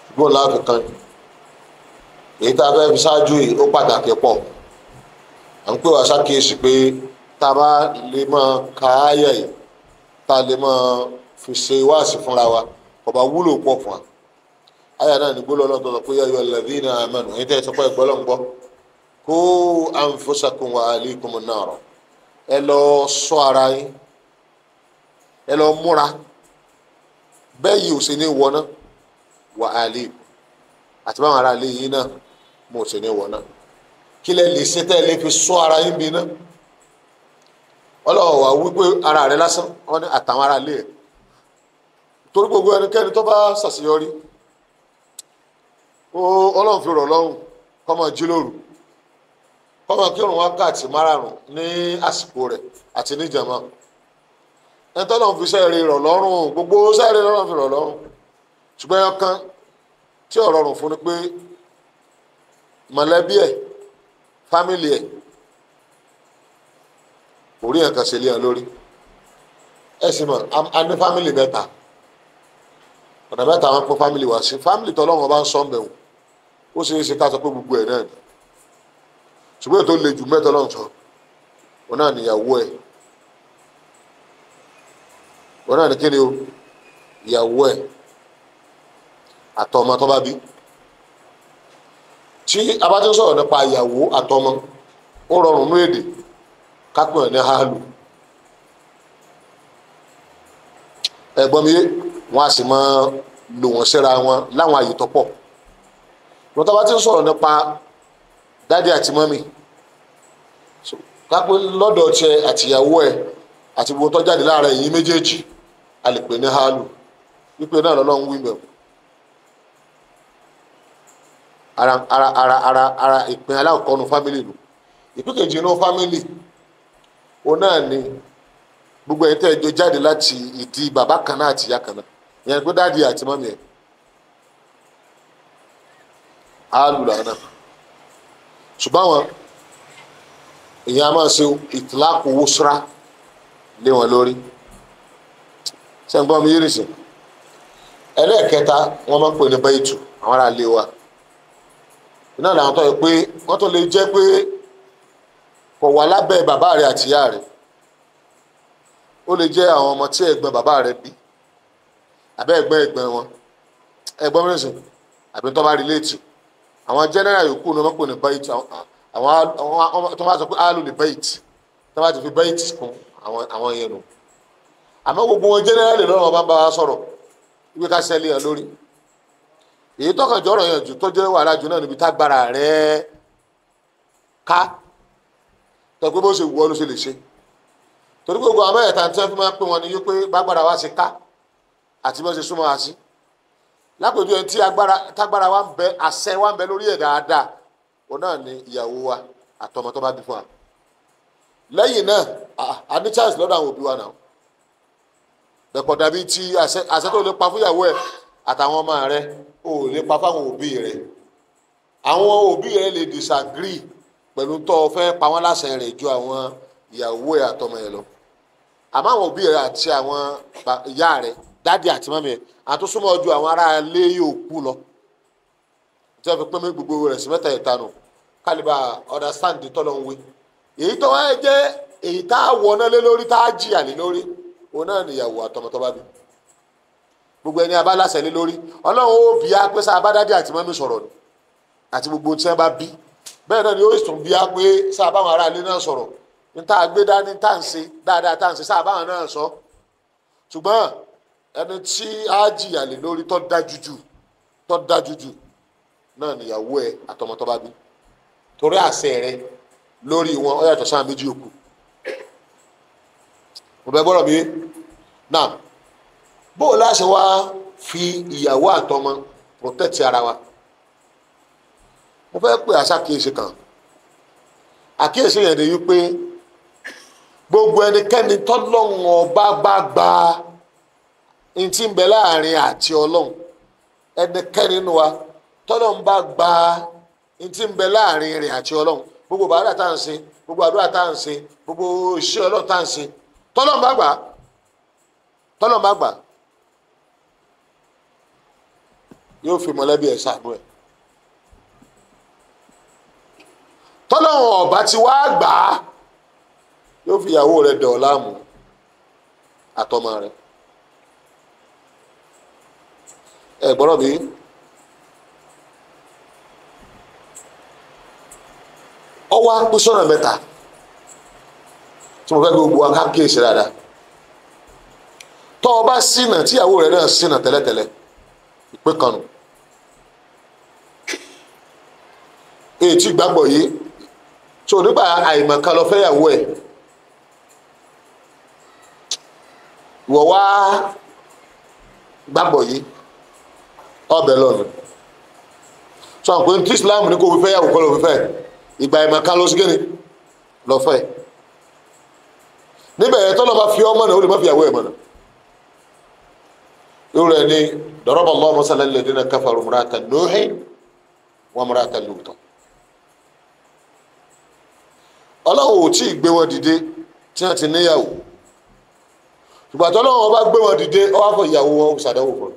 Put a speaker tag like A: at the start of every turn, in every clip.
A: gbọ́n láàfin kan èyí tá a fẹ́ fi ṣáájú yìí ó pàtàkì pọ̀ à ń pè wá ṣàkíyèsí pé tá a bá lè máa ka áyà yìí tá a lè máa fi ṣe wáàsí fúnra wa kò bá wúlò pọ̀ fún wa áyà náà ní gbólọ́ lọ́dọ̀ sọ pé yá ayyuhal ladhina amanu èyí tẹ́ ẹ sọ pé ẹgbẹ́ lọ́n gbọ́ qu anfusakum wa ahlikum nara ẹ lọ ṣọ́ ara yín ẹ lọ múra bẹ́ẹ̀ yìí ò sì ní wọná wà ahlikum àti báwọn ará ilé yìí náà mo sì ní wọná kí lẹ lè ṣe tẹ́ ẹ lè fi ṣọ́ ara yín bí náà ọlọ́wọ́ wa wípé ara rẹ lásán wọ́n ní àtàwọn ará ilé ẹ̀ torí gbogbo ẹnikẹ́ni tó bá ṣàṣeyọrí ó ọlọ́run fi rọ̀ lọ́rùn kó máa jí lóru kó máa kírun wákàtí márààrún ní àsìkò rẹ̀ àti níjàmá ẹni tó lọ́run fi sẹ́ẹ̀rì rọ̀ lọ́rùn gbogbo sẹ́ẹ̀rì lọ́rùn fi rọ̀ lọ́rùn ṣùgbọ́n ẹyọ kan tí ò rọrùn fún ni pé mọ̀lẹ́bí ẹ̀ fámìlì ẹ̀ orí ẹ̀ kan ṣe lé ẹ lórí ẹ sì mọ̀ a ní fámìlì mẹ́ta ọ̀nà mẹ́ta wọn pín fámìlì wá sí fámìlì tọ́lọ́wọ́n bá ń sọ ọ́nbẹ̀ wò ó ṣeé ṣe ká sọ pé gbogbo ẹ̀ náà ni ṣùgbọ́n ètò le jù mẹ́ta lọ́n sọ wọn náà níyàwó ẹ̀ wọn náà ní kí ni o ìyàwó ẹ̀ àtọmọ tó bá bí tí a bá ti ń sọ̀rọ̀ nípa ìyàwó àtọmọ ó rọrùn ní èdè kápẹ́ ẹ̀ ní hálù ẹ̀gbọ́n mi yé wọn a sì máa lò wọ́n síra wọn láwọn àyè tó pọ̀ wọn tó bá ti ń sọ̀rọ̀ nípa dádì àti mọ́mì kápẹ́ lọ́dọ̀ tiẹ̀ àtìyàwó ẹ̀ àti gbogbo tó jáde láàrin èyí méjèèjì a lè pè ní hálù wípé náà lọ́lọ́run wí bẹ̀rù ara ara ara ara ara ìpín alákọ̀ọ́kọ́ nu fámìlì nù ìpín kejì nu fámìlì òun náà ni gbogbo ẹ̀ tẹ́ ẹ jọ jáde láti ìdí bàbá kan náà àti ìyá kan náà ìyẹn pé dáàdi àti mọ́mì ẹ̀ á lù lànà ṣùgbọ́n àwọn èèyàn a máa ṣe ìtìláàkù owó ṣúra lé wọn lórí ṣé ń gbọ́ mi yìí nìsín ẹlẹ́ẹ̀kẹta wọ́n máa ń pè ní bẹ́ẹ̀tù àwọn ará ilé wa iná làwọn tó yẹ pé wọ́n tó lè jẹ́ pé kò wà lábẹ́ bàbá rẹ̀ àti ìyá rẹ̀ ó lè jẹ́ àwọn ọmọ tí ẹ̀gbọ́n bàbá rẹ̀ bí àbẹ́ ẹ̀gbọ́n ẹ̀gbọ́n wọn ẹ̀gbọ́n mìíràn sìn àbí tó bá relate àwọn general yòókù ni wọ́n pè ní bait àwọn tó bá sọ pé áàlù ní bait tó bá ti fi bait kún àwọn yẹn nù àmọ́ gbogbo wọn general lè lọ́rọ̀ wọn bá ń bá wa sọ̀rọ̀ ìwé ká sẹ́lẹ̀ yẹn lórí èyí tọkàn jọ̀rọ̀ yẹn jù tó jẹ́ wàhálà jù náà níbi tágbára rẹ̀ ká tọ́ pé bó ṣe wù ọ́ ló ṣe lè ṣe torí gbogbo àwọn mẹ́ẹ̀ta tí wọ́n fi máa ń pè wọ́n ní yí pé bágbára wa ṣe ká àti bó ṣe súnmọ́ wa sí lápèjú ẹni tí agbára tágbára wa ń bẹ àṣẹ wa ń bẹ lórí ẹ̀ dáadáa òun náà ni ìyàwó wa àtọmọ tó bá bí fún wa lẹ́yìn náà a ní chance lọ́dọ̀ àwọn òbí wa náà bẹ̀kọ̀ dàbí ti àṣẹ tó lè pa fún ìyàwó ẹ̀ àtàwọn ọmọ rẹ̀ ò lè pa fáwọn òbí rẹ̀ àwọn òbí rẹ̀ lè disagree pẹ̀lú tó o fẹ́ pa wọ́n láṣẹ rẹ̀ ju àwọn ìyàwó ẹ̀ àtọmọ ẹ̀ lọ àmọ́ àwọn òbí rẹ̀ àti àwọn ìyá rẹ̀ dádì àti mọ́mí ẹ̀ àtúnṣúmọ́ ju àwọn ará ilé yòókù lọ tí wọ́n fi pín mí gbogbo rẹ̀ sí mẹ́ta ìtanu kálíbà understand tọ́lọ̀ ń wé èyí tó wáyé jẹ́ èyí tá a wọ̀ náà lé lórí tá a jìyà lé lórí òun náà nìyàwó àtọmọ tó bá bí gbogbo ẹni abáláṣẹ lé lórí ọlọ́run ó bí a pé sá abádádé àti mọ́mí sọ̀rọ̀ ni àti gbogbo tí wọ́n bá bí bẹ́ẹ̀ náà ni ó sùn bí a pé sá abáwọn ará ilé náà sọ̀rọ̀ ní tá a gbé dání tá à ń ṣe dáadáa tá à ń ṣe sá abáwọn náà sọ ṣùgbọ́n ẹni tí a jìyà lé lórí tó dájú jù tó dájú jù náà nìyàwó ẹ àtọmọ tó bá bí torí àṣẹ rẹ lórí wọn ó yàtọ̀ sáà méjì òkú mo bẹ gbọ́dọ̀ mi náà bó o láṣẹ wá fi ìyàwó àtọmọ protect ara wa mo fẹ́ pè àṣàkíyèsí kan àkíyèsí yẹn ni wípé gbogbo ẹnikẹ́ni tọ́lọ́run ọba bá gba ntí ń bẹ láàrin àti ọlọ́run ẹnikẹ́ni nínú wa tọ́lọ́run bá gba ntí ń bẹ láàrin rẹ̀ àti ọlọ́run gbogbo bàárà tá à ń ṣe gbogbo àdúrà tá à ń ṣe gbogbo iṣẹ́ ọlọ́run tá à ń ṣe tọ́lọ́run bá gbà tọ́lọ́run bá gbà yóò fi mọ̀lẹ́bí ẹ̀ ṣàánú ẹ̀ tọ́lọ́wọ̀n ọ̀bá ti wá gbà á yóò fi ìyàwó rẹ̀ dẹ̀ ọ́ láàmú àtọmọ rẹ̀ ẹ gbọ́dọ̀ bí ọwọ́ á pín sọ́nà mẹ́ta tí mo fẹ́ gbogbo wa ká kíyèsí dáadáa tọ́ ọ bá ṣìnà tíyàwó rẹ̀ náà ṣìnà tẹ́lẹ̀tẹ́lẹ̀ ìpín kan nù èyí tí gbàgbọ́ yìí tó nígbà àìmọ̀kan lọ fẹ́yàwó ẹ̀ wọ̀ wá gbàgbọ́ yìí ọbẹ̀ lọ́nà sọ pé tí Islam ní kò fi fẹ́yàwó kọ́ ló fi fẹ́ ìgbà àìmọ̀kan lọ sí kíni lọ fẹ́ níbẹ̀ yẹn tọ́lọ́ bá fi ọmọ náà ó lè má fi àwọ̀ ẹ̀ mọ̀ náà yóò rẹ̀ ní daraba Allahu masalan lilladhina kafaru imra'ata Nuhin wa imra'ata Lut ọlọ́run ò tí ì gbé wọn dìde tí wọ́n ti níyàwó ṣùgbọ́n tọ́lọ́run bá gbé wọn dìde ọ wá fọ ìyàwó wọn ṣàdánwò fún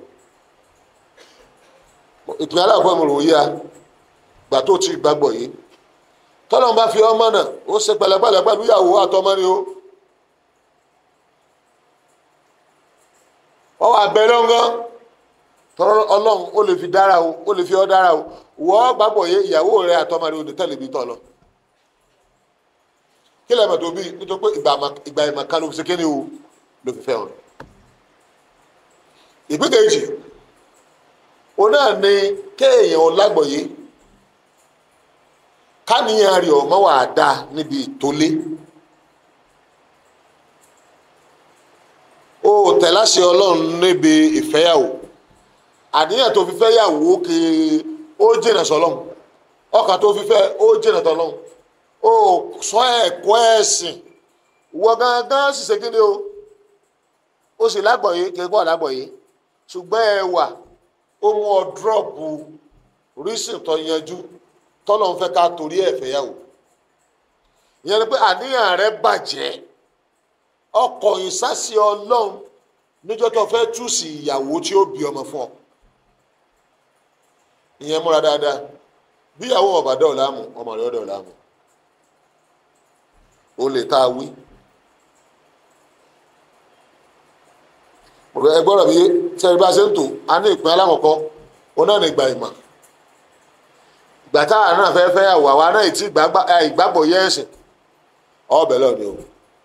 A: un ìpínlẹ̀ aláàfọ́ mi rò yíya gbà tó ti gbàgbọ́ yìí tọ́lọ́run bá fi ọmọ náà ó ṣe pẹ̀lẹ́pẹ̀lẹ́ pẹ̀lú ìyàwó àtọmọ ni ó ọwọ́ abẹ́rẹ́ ọ̀gán tọ́lọ́ ọlọ́run ó lè fi dára o ó lè fi ọ́ dára o wọ́ gbàgbọ́ yé ìyàwó rẹ àtọmọ rẹ ò ní tẹ̀lé bí tọ́ lọ kí lẹ́mọ̀ tó bí nítorí pé ìgbà ìmọ̀ kan ló fi ṣe kéde o ló fi fẹ́ wọn. ìpín kejì òun náà ni kéèyàn lágbọ̀yé káníyàn rẹ̀ ọmọ wà á dá níbi ìtòlé o tẹ̀láṣẹ ọlọ́run níbi ìfẹ́yàwó àníyàn tó fi fẹ́yàwó kì í ó jìnà sọlọ́run ọkàn tó fi fẹ́ ó jìnà tọ́lọ́run o sọ ẹ̀kọ́ ẹ̀sìn wọ gangan sì ṣe kíni o ó sì lágbọ̀yé kí n kọ́ lágbọ̀yé ṣùgbọ́n ẹ wà ó mú ọ dúrọ́ọ̀pù rísìn tó yanjú tọ́lọ̀ ń fẹ́ ká torí ẹ̀ fẹ́yàwó ìyẹn ni pé àníyàn rẹ bàjẹ́ ọkọ̀ ìsásí ọlọ́run níjọ́ tó fẹ́ tú sí ìyàwó tí ó bí ọmọ fún ọ ìyẹn múra dáadáa bí ìyàwó ọba dọ̀ọ̀lá mu ọmọ rẹ dọ̀ọ̀lá mu ó lè tá a wí. ẹ gbọ́dọ̀ bí sẹ́yìn bá ṣe ń tò á ní ìpín alákọ̀ọ́kọ́ òun náà ní ìgbà ìmọ̀ ìgbà táwa náà fẹ́ fẹ́ yàwó àwa náà ti ìgbàgbọ́ yẹ ẹ̀sìn ọbẹ̀ lọ ni o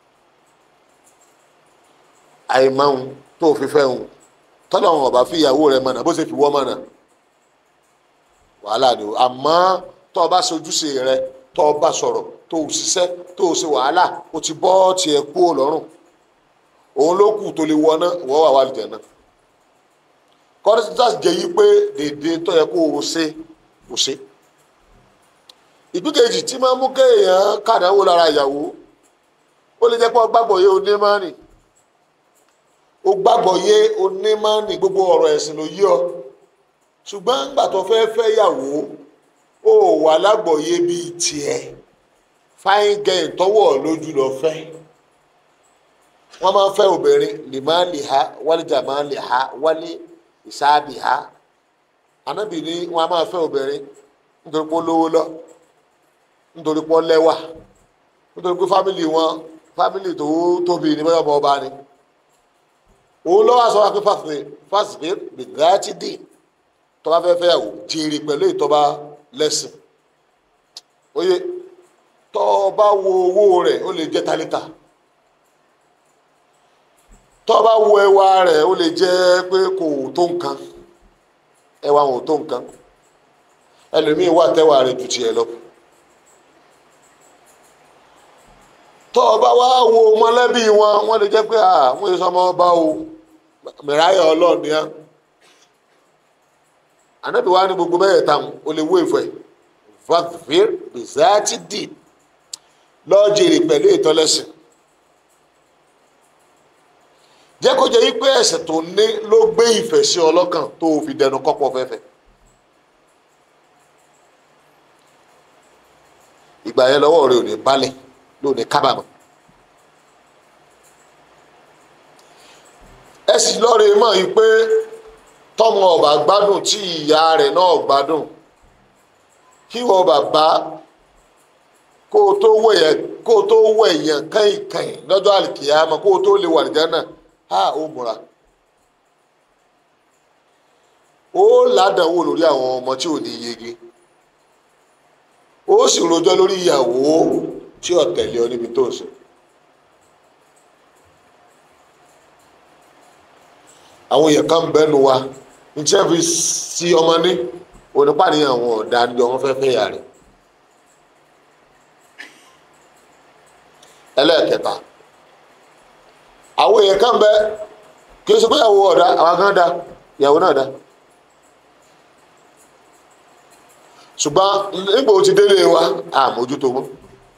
A: àìmọ̀hún tó fi fẹ́ hùn tọ́lọ̀ wọn ọba fi ìyàwó rẹ mọ̀nà bó ṣe fi wọ́ mọ̀nà wàhálà ni o àmọ́ tó o bá ṣojúṣe rẹ tó o bá sọ̀rọ̀ tó o ṣiṣẹ́ tó o ṣe wàhálà o ti bọ́ tiẹ̀ kú ò lọ́rùn òun ló kù tó lè wọ náà wọ́n wà wà lìjẹ̀ náà kọ́ńtà jẹ́ yí pé dèdè tó yẹ kó o ṣe o ṣe ìpínkejì tí máa ń mú kéèyàn kàdánwò lára ìyàwó ó lè jẹ́ pé o gbàgbọ́ yé onímọ̀ọ́nì o gbàgbọ́ yé onímọ̀ọ́nì gbogbo ọ̀rọ̀ ẹ̀sìn ló yí ọ ṣùgbọ́n nígbà tó fẹ́ fẹ́ yàwó ó wà lágbọ̀ọ́yé bíi tiẹ̀ fáyín gẹ̀yìn tọ́wọ́ lójú lọ fẹ́ wọ́n máa ń fẹ́ obìnrin lè máa lè ha wálé jà máa lè ha wálé ìsáàbì ha anábì ní wọ́n máa fẹ́ obìnrin nítorí pé ó lówó lọ nítorí pé ó lẹ́wà nítorí pé fámìlì wọn fámìlì tó tóbi ní bọ́yọ̀ ọmọ ọba ni òun lọ́wọ́ aṣọ wa pé fásitì fásitì gbẹ̀gáàtì dì tọ́ba fẹ́ fẹ́ yàwó jèrè pẹ̀lú ìtọ́ba lẹ́sìn oye tọ́ba wo owó rẹ̀ ó lè jẹ́ tálítà tọ́ba wo ẹwà rẹ̀ ó lè jẹ́ pé kò tó nǹkan ẹwà wọn ò tó nǹkan ẹlòmíín wà tẹ́wà rẹ̀ ju tiẹ̀ lọ. tọ́ba wá wo mọ̀lẹ́bí wọn wọ́n lè jẹ́ pé àwọn èso ọmọ ọba o mìráyà ọlọ́ọ̀ni á ànábì wa ní gbogbo bẹ́ẹ̀ tán o lè wó ìfẹ́ fàfíìr bìzáàtì dì lọ́ọ́ jèrè pẹ̀lú ìtọ́lẹ́sìn jẹ́ kó jẹ́ wípé ẹ̀sìn tó ní ló gbé ìfẹ́ sí ọlọ́kàn tó fi dẹnu kọ́pọ̀ fẹ́fẹ́ ìgbà yẹn lọ́wọ́ rẹ ò ní balẹ̀ ló ní kábàámọ̀ ẹ sì lọ́ọ̀rẹ́ mọ̀ yìí pé tọmọ ọba gbádùn tí ìyá rẹ̀ náà gbádùn kí wọ́n bàbá kó o tó wẹ̀ yẹn kó o tó wẹ̀ yẹn kẹ́yìnkẹ́yìn lọ́jọ́ àlìkìyàmọ kó o tó lè wà lìjẹ́ náà á ó múra ó ládàáwò lórí àwọn ọmọ tí ò ní yege ó sì rojọ́ lórí ìyàwó tí ò tẹ̀lé ọ níbi tó ń sọ. àwọn èèyàn kan bẹ́nu wa ní tí wọ́n fi sí ọmọ ní onípàdéyàn àwọn ọ̀dà ni ọmọ fẹ́ fẹ́ yà rẹ̀. ẹlẹ́ẹ̀kẹta àwọn èèyàn kan bẹ kí o sọ pé ìyàwó ọ̀dà àwọn kan dá ìyàwó náà dá. ṣùgbọ́n nígbà ó ti délé wa àmójútó mọ́.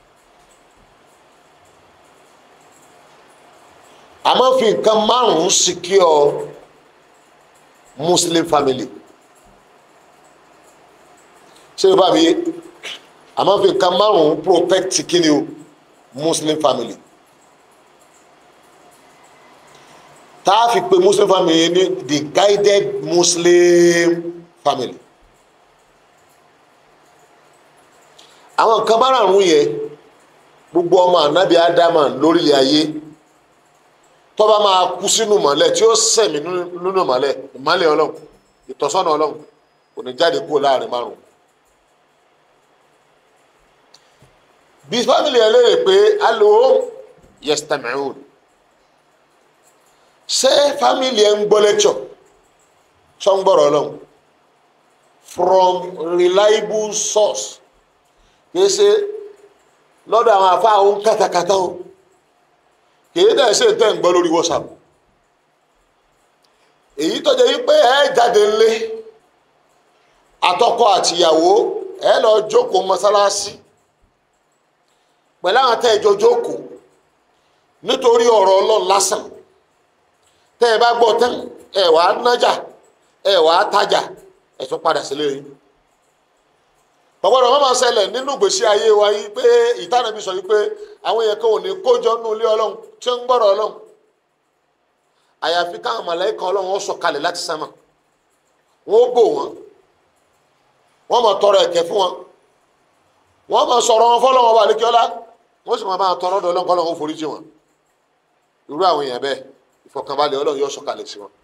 A: a máa fi nǹkan márùn-ún secure muslim family ṣé o bá mi yé a máa fi nǹkan márùn-ún protect kíni o muslim family tá a fi pe muslim family ní the guided muslim family àwọn nǹkan márùn-ún yẹn gbogbo ọmọ ànábì ádámà lórílẹ̀ ayé tó bá máa kú sínú mọ́lẹ̀ tí ó sẹ̀mí nínú mọ́lẹ̀ ìmọ́lẹ̀ ọlọ́run ìtọ́sọ́nà ọlọ́run kò ní jáde kúrò láàrin márùn. bí fámìlì ẹ léèrè pé alo yestamiun ṣé fámìlì ẹ ń gbọ́ lẹ́kṣọ̀ tó ń gbọ́rọ̀ ọlọ́run from reliable source kì í ṣe lọ́dọ̀ àwọn afá òun kàtàkàtà o kìí dẹ̀ ṣe tẹ́ ń gbọ́ lórí whatsapp èyí tó jẹ́ wípé ẹ jáde ńlé àtọkọ àtìyàwó ẹ lọ jókòó mọ́sálásí pẹ̀lú àwọn tẹ́ ẹ jọ jókòó nítorí ọ̀rọ̀ ọlọ́run lásán tẹ́ ẹ bá gbọ́ tán ẹ wàá nájà ẹ wàá tajà ẹ tún padà sílé yìí ọ̀pọ̀lọpọ̀ máa ṣẹlẹ̀ nínú ìgbésí ayé wa yìí pé ìtànàbí sọ yìí pé àwọn èèyàn kan ò ní kójọ nínú ilé ọlọ́run tí ó ń gbọ́rọ̀ ọlọ́run àyàfi káwọn màláíkà ọlọ́run ó sọ̀kalẹ̀ láti sánmà wọ́n ó bò wọ́n wọ́n máa tọrọ ẹ̀kẹ́ fún wọn wọ́n máa sọ̀rọ̀ wọn fọ́lọ́wọ́n wà lẹ́kíọ́lá wọ́n sì máa máa tọrọ ọ̀dọ̀ ọlọ́run kọ́lọ́run ó forí jì wọ́n irú àwọn èèyàn bẹ́ẹ̀ ìfọ̀kànbalẹ̀ ọlọ́run yóò sọ̀kalẹ̀ sí wọn.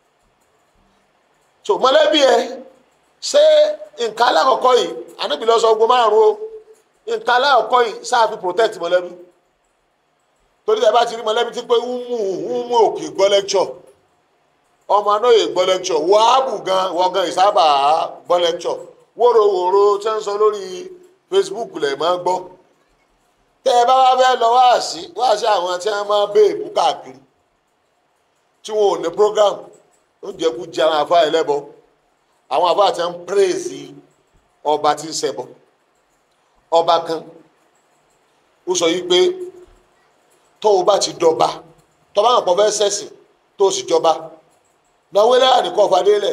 A: so mọ̀lẹ́bí ẹ ṣé nǹkan alákọ̀ọ́kọ́ yìí ànábì lọ sọ ogun márùn o nǹkan alákọ̀ọ́kọ́ yìí sáà fi protect mọ̀lẹ́bí torí ẹ bá ti rí mọ̀lẹ́bí tí pé umu umu òkè gbọ́ lecture ọmọ anáyè gbọ́ lecture wàhábù gan wọ́n gan ìsábà gbọ́ lecture wóróworó tẹ́ ń sọ lórí Facebook lẹ̀ máa gbọ́ tẹ́ ẹ bá wá fẹ́ lọ wáàsí wáàsí àwọn tí wọ́n máa béèbù káàkiri tí wọn ò ní program oúnjẹ kú jẹ àwọn afá ẹlẹ́bọ àwọn afá àti ń praise ọba tí ń ṣẹbọ ọba kan ó sọ yìí pé tó o bá ti dọba tó bá hàn pọ̀ fẹ́ sẹ̀sìn tó o sì jọba náwó láàrin kọ́ fadélẹ̀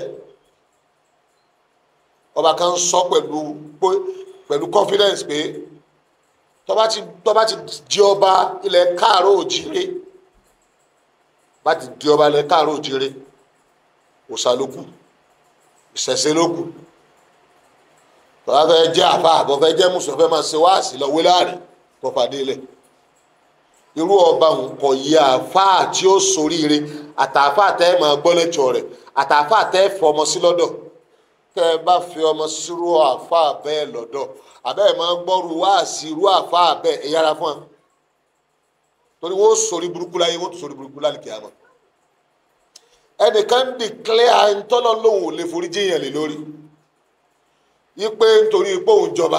A: ọba kan sọ pẹ̀lú pẹ̀lú confidence pé tó bá ti tó bá ti di ọba ilẹ̀ káàró òjìrè bá ti di ọba ilẹ̀ káàró òjìrè òòṣà ló kù ìṣẹ̀ṣe ló kù tó bá fẹ́ jẹ́ àfa àbọ̀ fẹ́ jẹ́ mùsùlùmí fẹ́ máa ṣe wáàsí lọ wé láàrin kọ́ fadélẹ̀ irú ọba nǹkan yìí àáfàá tí ó soríire àtàáfàá tẹ́ ẹ máa gbọ́ lẹ́jọ́ rẹ̀ àtàáfàá tẹ́ ẹ fọmọ sí lọ́dọ̀ tẹ́ ẹ bá fi ọmọ sírú àáfàá bẹ́ẹ̀ lọ́dọ̀ àbẹ́ ẹ máa gbọ́rú wá sí irú àáfàá bẹ́ẹ̀ ẹ yára fún wa torí wọ́n sorí burúkú láyé wọ́n tún sorí burúkú lálùkì àmọ́ ẹnìkan ń dìklẹ́ ntọ́nà lòun ò lè forí jíyàn lé lórí yí pé nítorí pé òun jọba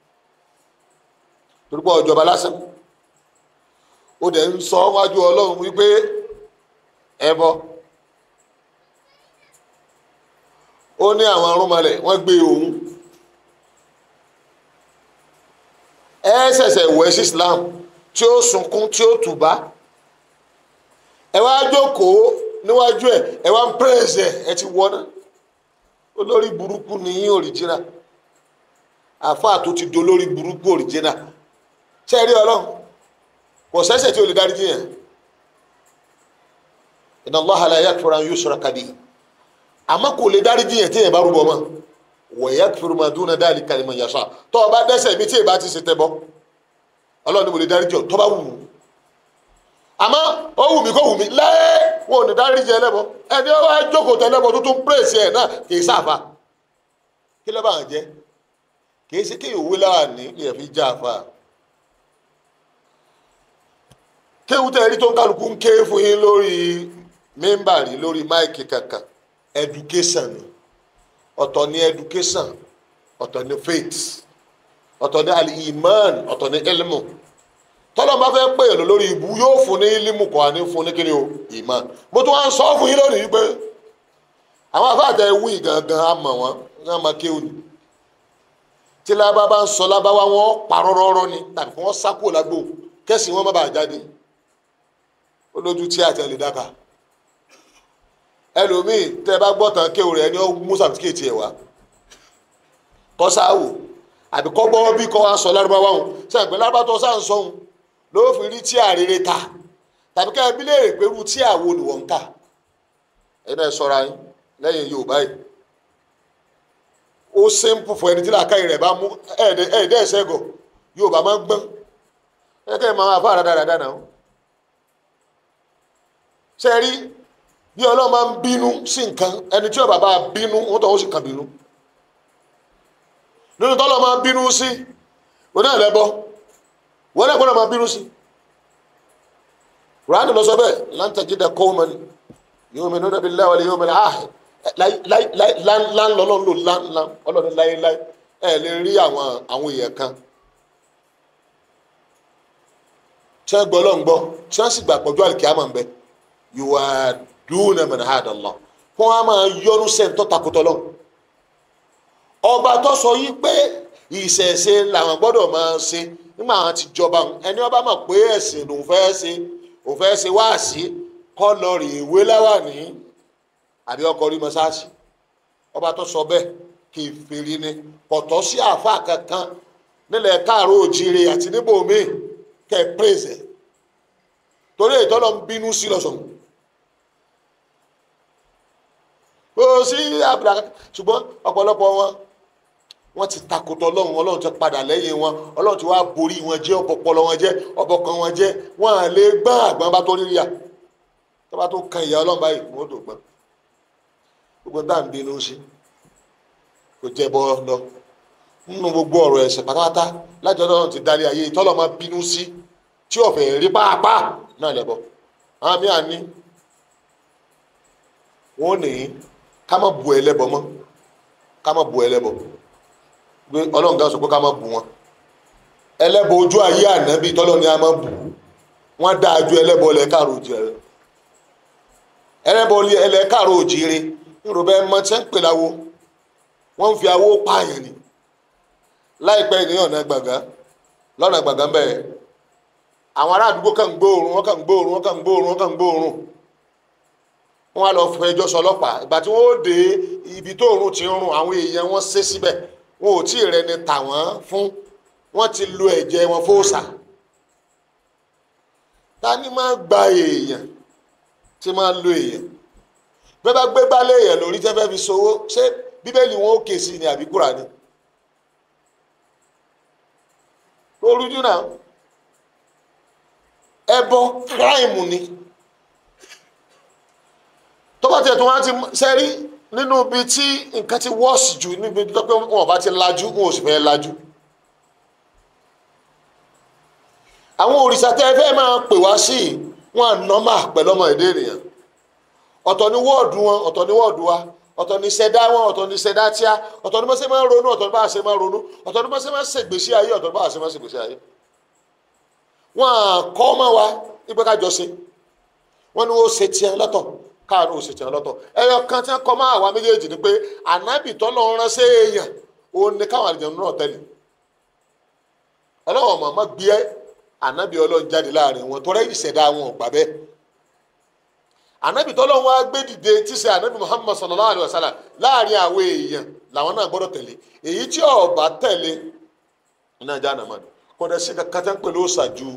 A: torí pé ọjọba lásán ó dẹ̀ ń sọ wájú ọlọ́run wípé ẹbọ ó ní àwọn arúnmalẹ̀ wọ́n gbé òun ẹ ṣẹ̀ṣẹ̀ wẹ̀ sí Islam tí ó sunkún tí ó tùbá ẹ wá jókòó níwájú ẹ ẹ wá ń pírẹsì ẹ ẹ ti wọná olórí burúkú ni yín òrìjìnà àfáà tó ti dolórí burúkú òrìjìnà ṣe rí ọlọ́run kò sẹ́sẹ̀ tí o lè dárí jiyàn inna Allaha la yaghfiru an yushraka bihi àmọ́ kò lè dárí jiyàn tí yẹn bá rúbọ mọ́ wọ̀nyẹ́ fúrumadúnà dáàlì kalimọ̀ yàtọ̀ tó o bá dẹ́ṣẹ̀ mi tí ì bá ti ṣe tẹ́ bọ́ ọlọ́run ni mo lè dárí jọ tó bá wù ú àmọ́ ó wù mí kó wù mí lẹ́ẹ̀ wọn ò ní dárí jẹ ẹlẹ́bọ ẹni ó wá jókòó tẹ́lẹ́bọ tó tún pírèsì ẹ̀ náà kì í sáfà kí ló bá ń jẹ kì í ṣe kéèyàn òwe lára ní ilẹ̀ fi já àfà kéwù tẹ́ rí tó ń kálukú ń ké fún yín lórí mímbàrí lórí máìkì kankan education ni ọ̀tọ̀ ní education ọ̀tọ̀ ní faith ọ̀tọ̀ ní al-iman ọ̀tọ̀ ní ilmu tọ́lọ́ bá fẹ́ pè é lórí ibu yóò fún ní ilmu kọ́ ní fún ní kíni o iman mo tún wá ń sọ fún yín lónìí pé àwọn afáàtẹ wí gangan á mọ̀ wọ́n ní àmọ́ kéwù ni tí lábá bá ń sọ lábáwá wọn parọ́rọ́rọ́ ni tàbí kí wọ́n sákò lágbo kẹ́sì wọn má bàa jáde ó lójú tí àtẹlẹ dáka ẹlòmíì tẹ bá gbọ́ tán kéwù rẹ ní ó mú sàtìkéètì ẹ̀ wá kọ́sáwò àbí kọ́ gbọ́ bí kọ́ wá sọ lárúbáwá òun sẹ́yìn pé lárúbá tó sá ń sọ òun ló fi rí tí àrèrè ta tàbí ká ẹbí léèrè pé irú tí àwo ni wọ́n ń kà ẹ̀yin náà sọra yín lẹ́yìn Yorùbá yìí ó simple fún ẹni tí làákàyè rẹ̀ bá mú ẹ̀ẹ́dẹ́ ẹ̀sẹ̀gọ̀ Yorùbá máa ń gbọ́n ẹ̀kẹ́ máa fà dáadáa náà ṣe rí bí Ọlọ́run máa ń bínú sí nǹkan ẹni tí Yorùbá bá bínú wọ́n tọ́ ó sì kàn bínú nínú tọ́lọ̀ máa bínú sí oní ẹ̀lẹ́bọ wọ́n náà gbọ́dọ̀ máa bínú sí ránì lọ sọ bẹ́ẹ̀ láǹtàjídà kọ́ọ̀mọ́ni yóò mi nínú billahi wal yawmil akhir láń lọ́lọ́run lò láń ọlọ́run láéláé ẹ̀ lè rí àwọn àwọn èèyàn kan tí wọ́n gbọ́ lọ́n gbọ́ tí wọ́n sì gbà pọ̀jù àlìkíyàmọ̀ ń bẹ yuwaduna man hada Allah wọ́n á máa yọnu sẹ́ńtọ́ takotọ́ lọ́wọ́ ọba tó sọ yí pé ìṣẹ̀ṣe làwọn gbọ́dọ̀ máa ṣe nígbà àwọn ti jọba ẹni ọba mọ̀ pé ẹ̀sìn lòun fẹ́ ṣe òun fẹ́ ṣe wáàsí kọ́ lọ rí ìwé láwàní àbí ọkọ̀ rí mọ́sáàsì ọba tó sọ bẹ́ẹ̀ kì í fèrè ni pọ̀tọ́ sí àáfà kankan nílẹ̀ káàró òjìire àti níbòmíì kẹ́ ẹ pèsè torí ìtọ́lọ́ ń bínú sí lọ́sọ̀ọ́ kò sí àbúrò ṣùgbọ́n ọ̀pọ̀lọpọ̀ wọn wọ́n ti takòtò ọlọ́run ọlọ́run ti padà lẹ́yìn wọn ọlọ́run ti wá borí wọn jẹ́ ọ̀pọ̀pọ̀lọ wọn jẹ́ ọ̀bọ̀kan wọn jẹ́ wọn à lè gbọ́n àgbọn bá tó rí ríà tó bá tó kan ìyá ọlọ́run báyìí wọ́n tó gbọ́n gbogbo tá à ń bínú sí kò jẹ́ bọ́ lọ nínú gbogbo ọ̀rọ̀ ẹ̀sẹ̀ pátápátá láti ọlọ́run ti darí ayé tọ́lọ́ máa bínú sí tí ọ̀fẹ́ rí pàápàá náà lẹ́bọ̀ àwọn míì à ní wọ́n ní ká má bu ẹlẹ́bọ mọ́ ká má bu ẹlẹ́bọ pé ọlọ́run kan sọ pé ká má bu wọn ẹlẹ́bọ ojú ayé ànábì tọ́lọ́ ni a má bu wọ́n dáa ju ẹlẹ́bọ lẹ́kàrọ̀ òjìrè ẹlẹ́bọ ẹlẹ́kàrọ̀ òjìrè nírò bẹ́ẹ̀ mọ tí wọ́n ń pè láwo wọ́n ń fi awó pààyàn ni láìpẹ́ ní ọ̀nà gbàngán lọ́nà gbàngán bẹ́ẹ̀ àwọn ará àdúgbò kàn ń gbóòórùn wọ́n kàn ń gbóòórùn wọ́n kàn ń gbóòórùn wọ́n kàn ń gbóòórùn wọ́n wá lọ fẹjọ́ sọ ọlọ́pàá ìgbà tí wọ́n ó dé ibi tó òórùn ti ń rùn àwọn èèyàn wọn ṣe síbẹ̀ wọn ò tí ì rẹni tà wọ́n fún wọ́n ti lo ẹ̀jẹ̀ wọn fóòsà ta ni máa gba èèyàn tí máa lo èèyàn bẹ́ẹ̀ bá gbé gbálé èèyàn lórí tẹ́ fẹ́ fi sowó ṣé bíbélì wọn ó ké sí ni àbí Kùránì lórújú náà ẹbọ kíráìmù ni tọ́ba tiẹ̀ tó wá ti sẹ́rí nínú ibi tí nǹkan ti wọ́ọ̀sì jù níbi tó pé wọn ò bá ti lajú wọn ò sì fẹ́ lajú. àwọn òrìṣà tẹ́ ẹ fẹ́ máa pè wá sí wọn nọ́mà pẹ̀lú ọmọ èdè ènìyàn ọ̀tọ̀ ní wọ́ọ̀dù wọn ọ̀tọ̀ ní wọ́ọ̀dù wa ọ̀tọ̀ ní ṣẹ̀dá wọn ọ̀tọ̀ ní ṣẹ̀dá tíá ọ̀tọ̀ ní bá ṣe máa ń ronú ọ̀tọ̀ ní bá ṣe máa ń ronú ọ̀tọ̀ ní bá ṣe máa ń ṣègbésí ayé ọ̀tọ̀ ní bá ṣe máa ń ṣègbésí ayé wọn kọ́ mọ́ wa ìgbẹ́ kájọ ṣe wọn ni wọ́n ṣe tiẹ̀ lọ́tọ̀ káàánú ò ṣe tiẹ̀ lọ́tọ̀ ẹyọ kan tí wọ́n kọ́ mọ́ àwa méjèèjì ni pé ànábì tọ́lọ́ rán sí èèyàn òun ni káwọn àlejò náà tẹ̀lé ọlọ́wọ́n mọ̀ọ́mọ́ gbé ànábì ọlọ́run jáde láàrin wọn tọ́rẹ́ ìṣẹ̀dá wọn ò gbà bẹ́ẹ̀ ànábì tọ́lọ́ wọn á gbé dìde tí ṣe ànábì Muhammad sallallahu alayhi wa sallam láàrin àwọn èèyàn làwọn náà gbọ́dọ̀ tẹ̀lé èyí tí ó bá tẹ̀lé iná ìjà nàmá ni kọ́dà sí kàtà ń pèlú ṣàjú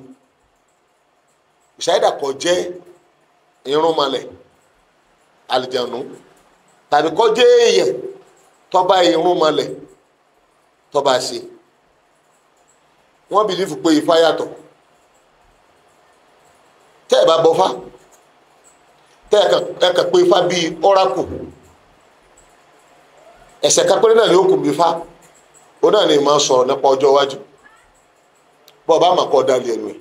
A: ìṣàyẹ̀dà kọ jẹ́ irúnmalẹ̀ àlìjànú tàbí kọjá èèyàn tọ́ba irun mọ́lẹ̀ tọ́ba ṣe wọ́n bìlífù pé ifá yàtọ̀ tẹ́ ẹ̀ bá bọ́fá tẹ́ ẹ̀ kàn pé ifá bíi ọ́rákù ẹ̀sẹ̀ kápẹ́rẹ́ náà ni ó kù bí ifá ó náà ní máa sọ̀rọ̀ nípa ọjọ́ iwájú bọ́ ọba àmàkọ́ ọ̀dàlẹ̀ ẹ̀nu ẹ̀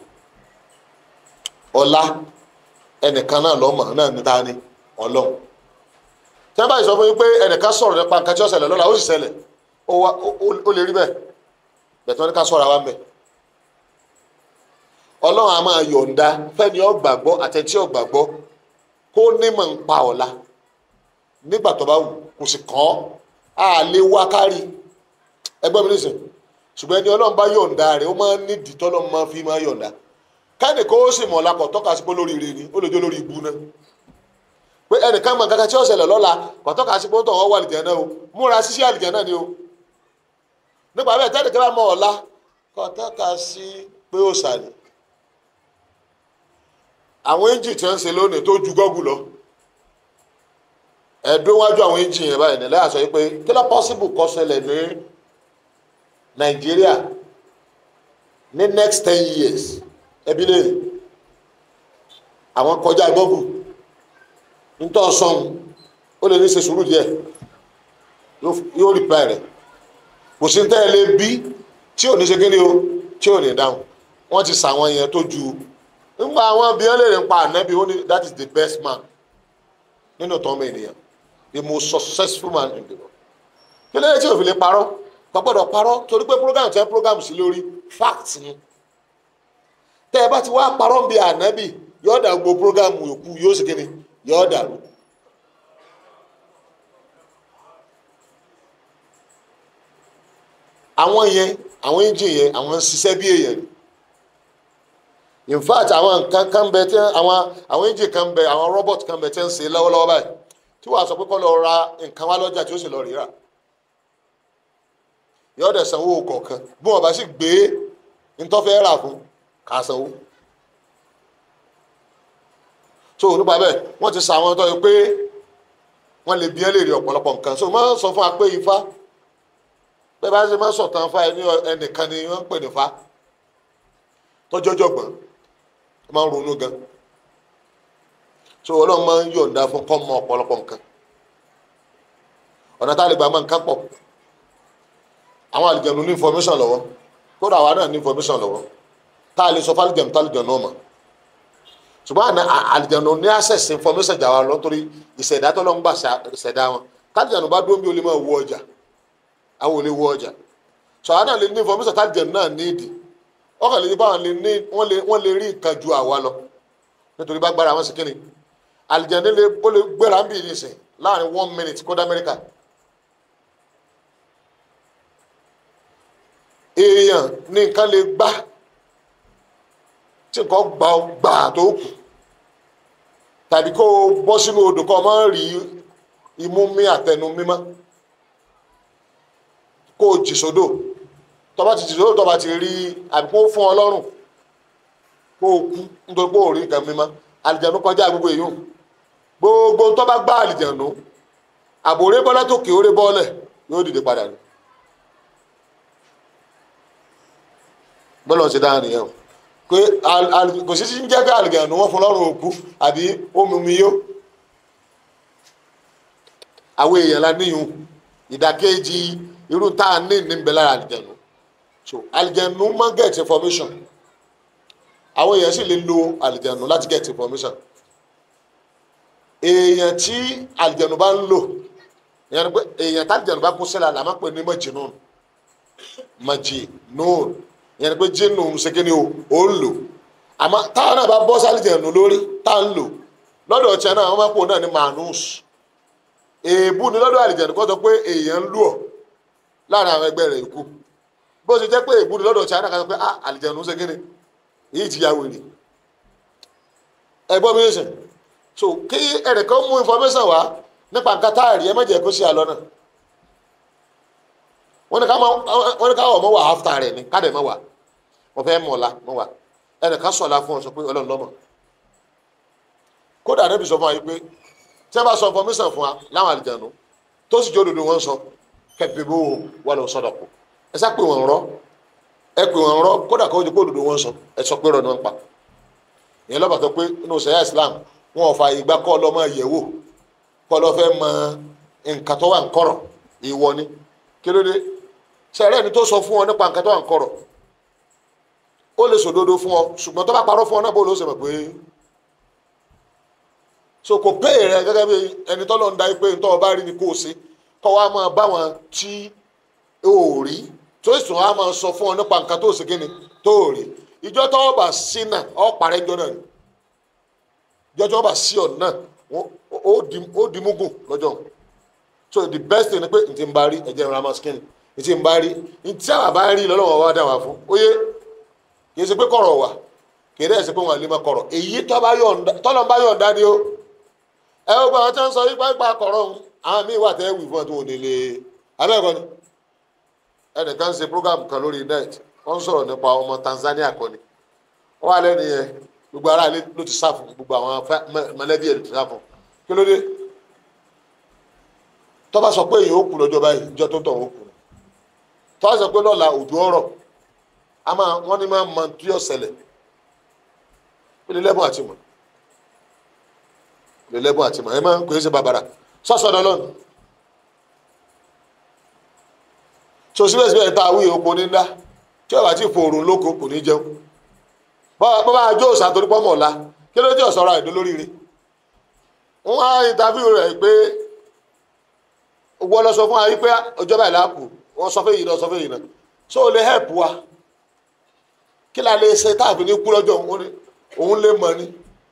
A: ọlá ẹnìkan náà lọ́mọ náà ní ta ni ọlọ́run tí wọ́n bá sọ fún yín pé ẹnìkan sọ̀rọ̀ nípa nǹkan tí ó ṣẹlẹ̀ lọ́la ó sì ṣẹlẹ̀ ó lè rí bẹ́ẹ̀ bẹ̀tẹ̀ wọn ní ká sọ̀rọ̀ àwa mẹ́ ọlọ́run a máa yọ̀ǹda fẹ́ni ó gbàgbọ́ àtẹ̀tí ó gbàgbọ́ kó nímọ̀ ń pa ọ̀la nígbà tó bá wù kò sì kàn án á lè wá kárí ẹgbẹ́ mi nísìn ṣùgbọ́n ẹni ọlọ́run bá yọ̀ǹda rẹ̀ ó máa ń nídìí tọ́lọ́run máa fi máa yọ̀ǹda káyọ̀dé kó sì mọ̀ ọ̀la kọ̀ tọ́ka sí pé lórí ire ni ó lè jó lórí ibu náà pé ẹnìkan mọ̀ kankan tí ó ṣẹlẹ̀ lọ́la kọ̀ tọ́ka sí pé ó tọ̀ wọ́n wà àlìjẹ́ náà o múra ṣíṣe àlìjẹ́ náà ni o nípa bẹ́ẹ̀ tẹ́lẹ̀ kí wọ́n mọ̀ ọ̀la kọ̀ tọ́ka sí pé ó sàlẹ̀ àwọn engine tí wọ́n ń ṣe lónìí tó ju gọ́gù lọ ẹ̀dùn wájú àwọn engine yẹn báyìí nílẹ̀ àṣọ yìí pé kí ló possible kó ṣẹlẹ̀ ní nàìjíríà ní next ten years ẹbí lè àwọn kọjá gọ́gù nítorí sọ́hun ó lè ní ṣe sùúrù díẹ̀ yóò reply rẹ̀ kò sí tẹ́ ẹ lé bí tí ò ní ṣe kíni o tí ò ní dáhùn wọ́n ti sàwọn yẹn tó ju nígbà àwọn abiyán lè rìn pa ànábì ó ní that is the best man nínú tọ́mọ ènìyàn the most successful man in the world kí lóye tí òfin lè parọ́ kò gbọ́dọ̀ parọ́ torí pé program tẹ́ program sí lórí fact ni tẹ́ ẹ bá ti wá parọ́ bí ànábì yóò dà gbogbo program yòókù yóò sì kíni yóò dàrú. àwọn yẹn àwọn engine yẹn àwọn ń ṣiṣẹ́ bí èèyàn ni in fact àwọn nǹkan kan bẹ tí àwọn àwọn engine kan bẹ àwọn robot kan bẹ tí ń ṣe lọ́wọ́lọ́wọ́ báyìí tí wàá sọ pé kó lọ ra nǹkan wá lọ́jà tí ó sì lọ rírà yóò dẹ̀ sanwó kọ̀ọ̀kan bí wọ́n bá sì gbé ntọ́fẹ́ rà fún ká sanwó so nípa bẹ́ẹ̀ wọ́n ti sa àwọn tó yẹ pé wọ́n lè bí ẹ́ lè rí ọ̀pọ̀lọpọ̀ nǹkan so máa ń sọ fún wa pé ifá bẹ́ẹ̀ bá ṣe máa ń sọ̀tàn fa ẹni ẹnìkan ni wọ́n ń pè ní fa tọ́jọ́jọ́ gbọ́n ó máa ń ronú gan so ọlọ́run máa ń yọ̀ǹda fún kọ́ mọ ọ̀pọ̀lọpọ̀ nǹkan ọ̀nà tá a lè gbà máa ń ká pọ̀ àwọn àlìjẹ̀nu ní information lọ́wọ́ kódà àwa náà ní information lọ́wọ́ tá a lè sọ fálìjẹ̀nu tálìjẹ̀nu náà mọ̀ ṣùgbọ́n àná àlìjẹ̀nu ní access information jà wá lọ torí ìṣẹ̀dá tó lọ́ ń gbà ṣẹ̀dá wọn tálìjẹ̀nu bá dúró bí o lè máa wọ ọjà àwọn ò lè wọ ọjà so àwọn náà lè ní information tálìjẹ̀nu náà ní ìdí ọkàn lè ní báwọn lè ní wọ́n lè wọ́n lè rí nǹkan ju àwa lọ nítorí bá gbára wọn sí kínni àlìjẹ̀nu lè ó lè gbéra ń bì ní ìsìn láàrin one minute kódà Amẹ́ríkà èèyàn ní nǹkan lè gbá tí nǹkan gbà ó gbà tó kù tàbí kó o bọ́ sínú odò kó o máa rí imú mí àtẹnu mímọ́ kó o jì sódò tó bá ti jì sódò tó bá ti rí àbí kó o fún ọ lọ́rùn kó o kú nítorí pé o rí nǹkan mímọ́ àlìjẹ̀nu kọjá gbogbo èèyàn gbogbo tó bá gbá àlìjẹ̀nu àbòrè bọ́lá tó kè ó ré bọ́ọ̀lẹ̀ yóò dìde padà ní. bọ́lá ṣe dáhùn nìyẹn o pé kò sí ń jẹ́ pé àlìjẹ̀nu wọ́n fún lọ́rùn òkú àbí omi omi yó àwọn èèyàn la níyùn ìdàkejì irú tá a ní níbẹ̀ lára àlìjẹ̀nu so àlìjẹ̀nu máa get information àwọn èèyàn sì lè lo àlìjẹ̀nu láti get information èèyàn tí àlìjẹ̀nu bá ń lò èèyàn tí àlìjẹ̀nu bá kún sílẹ̀ àlà máa ń pè ní majinun majinun ìyẹn ni pé jinnu ṣèkéni o ò ń lò àmọ́ táwọn náà bá bọ́ sálìjẹ̀nu lórí tá à ń lò lọ́dọ̀ ọ̀tíẹ̀ náà wọ́n máa pò náà ní manus èèbù ni lọ́dọ̀ àlìjẹ̀nu kọ́ sọ pé èèyàn ń lù ọ́ láàrin àwọn ẹgbẹ́ rẹ̀ ikú bó ṣe jẹ́ pé èèbù ni lọ́dọ̀ ọ̀tíẹ̀ náà kọ́ sọ pé ah àlìjẹ̀nu ṣèkéni èyí ti ya wèrè ẹgbọ́n mi sìn so kí ẹnìkan mú information wá nípa nǹkan tá a rí ẹ má jẹ́ kó sí àlọ́ náà wọ́n ní ká wọ́n ní ká wọ̀ mọ́ wà áfítà rẹ̀ ní ká dẹ̀ mọ́ wà wọ́n fẹ́ mọ̀ la mọ́ wà ẹnìkan sọ̀la fún ọ sọ pé ọlọ́run lọ́mọ kódà níbi sọ fún wa yìí pé tí wọ́n bá sọ information fún wa láwọn àlìjànú tó sì jẹ́ òdodo wọn sọ kẹ́pẹ́ bó wà lọ sọ́dọ̀ kù ẹ sá pé wọ́n rọ́ ẹ pé wọ́n rọ́ kódà kó jẹ́ pé òdodo wọn sọ ẹ sọ pé rọ̀ ni wọ́n pa ìyẹn lọ́bàá tó pé nínú sẹ́yà Islam wọn ò fa ìgbà kọ́ lọ́ máa yẹ̀ wò kọ́ lọ́ fẹ́ mọ nǹkan tó wà ń kọ̀rọ̀ ìwọ ni kí ló dé sẹ́rẹ́ ni tó sọ fún ọ nípa nǹkan tó wà ń kọ̀rọ̀ ó lè sòdodo fún ọ ṣùgbọ́n tó bá parọ́ fún ọ náà bó ló ṣe mọ̀ pé so kò pé rẹ gẹ́gẹ́ bí ẹni tọ́lọ́ ń da pé ntọ́ ọba rí ni kò sí kọ́ wa máa bá wọn tí ò rí tó sì tún wa máa sọ fún ọ nípa nǹkan tó ṣe kíni tó rí ìjọ tó ọba sí náà ọ parẹ́ ńjọ náà ni ìjọ tó ọba sí ọ náà ó di mugun lọ́jọ́ so the best thing ni pé ntí n bá rí ẹ̀jẹ̀ ìrora máa skin ntí n bá rí ntí àwọn bá rí lọ́lọ́wọ́ wa dá wa fún ó yé kì í ṣe pé kọ̀rọ̀ wà kì í dẹ́ ṣe pé wọn lè máa kọ̀rọ̀ èyí tọ́lọ́ bá yọ̀ǹda ni ó ẹ ó gba àwọn tí wọ́n sọ yípa ipa kọ̀rọ̀ ọ̀hún àwọn míì wà tẹ́ wì fún ẹ tó wò nílé abẹ́ẹ̀kọ́ ni ẹnìkan ṣe program kan lórí net wọ́n ń sọ̀rọ̀ nípa ọmọ Tanzania kan ni wọ́n wà lẹ́nu yẹn gbogbo ara ló ti sá fún gbogbo àwọn mọ̀lẹ́bí ẹ̀ ló ti sá fún kí ló dé tó bá sọ pé èyí ó kú lọ́jọ́ báyìí ìjọ tó tọ̀ ó kú tó bá sọ pé lọ́la òjò ọ̀rọ̀ a máa wọ́n ní máa mọ tí yóò ṣẹlẹ̀ ó lè lẹ́bùn àti mọ̀ lè lẹ́bùn àti mọ̀ ẹ máa ń pè é ṣe bàbàrà sọ́sọ́ dọ́lọ́nù so síbẹ̀síbẹ̀ ta awí oko ní ńlá tí ọba tí fòrùn lóko kò ní jẹun bọ́ bá jó òsà torí pọ́mọ̀ ọ̀la kí ló dé ọ̀sọ́ra ẹ̀dọ́ lóríire wọ́n á ìntàfíù rẹ̀ pé wọ́n lọ sọ fún wa wípé ọjọ́ báyìí láàpù wọ́n sọ fún èyí náà sọ fún èyí náà so ó lè help wa kí la lè ṣe táàbí ní kú lọ́jọ́ òun lè mọ̀ ni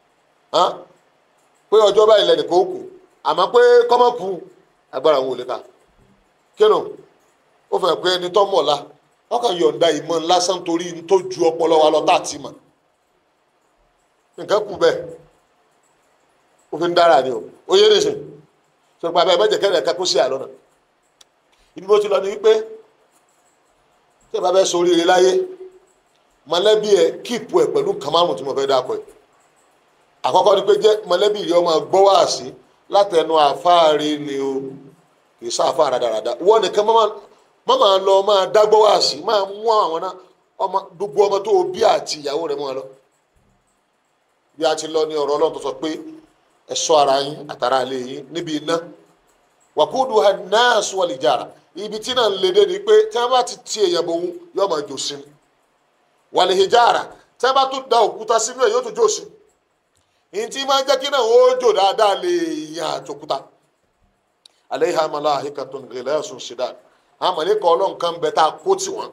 A: pé ọjọ́ báyìí lẹ́nu kó kù àmọ́ pé kọ́mọ́ kù agbára òun ò lè ka kínú ó fẹ́ pé ẹni tó mọ̀ la wọ́n kàn yọ̀ǹda ìmọ̀ lásán torí ní tó ju ọpọlọ wa lọ tá a ti mọ̀ nǹkan kù bẹ́ẹ̀ ó fi ń dára ni o ó yé nìsín sọ pé abẹ́ mẹ́jẹ̀ kẹ́rẹ̀ kakó sí àlọ́ náà ibi bó ti lọ ni wípé tí ìbá fẹ́ sórí rẹ láyé mọ̀lẹ́bí ẹ kíìpù ẹ pẹ̀lú kàmárùn tí mo fẹ́ dákọ̀ ẹ àkọ́kọ́ ni pé jẹ́ mọ̀lẹ́bí rẹ ọmọ gbọ́ wá sí látẹnu àfáàrí ni o kì í sá àfáà rádaràda wọ́n nìkan má máa lọ máa dágbọ́ wá sí máa mú àwọn náà ọmọ gbogbo ọmọ tó o bí àti ìyàwó rẹ mọ́ ọ lọ bí a ti lọ ní ọ̀rọ̀ ọlọ́run tó sọ pé ẹ ṣọ́ ara yín àtàrà ilé yín níbi iná wàkúùdù hannas wal hijara ibi tí náà ń lédè ni pé tí wọ́n bá ti ti èèyàn bò ń yóò máa jò sí wal hijara tí wọ́n bá tún da òkúta sínú ẹ̀ yóò tún jò sí ìyẹn tí máa ń jẹ́ kí náà ó jò dáadáa lè yàn àtòkúta alayha malaikatun ghilasun shidad àwọn mọ̀lẹ́kọ̀ ọlọ́nkan bẹ tá a kó tì wọ́n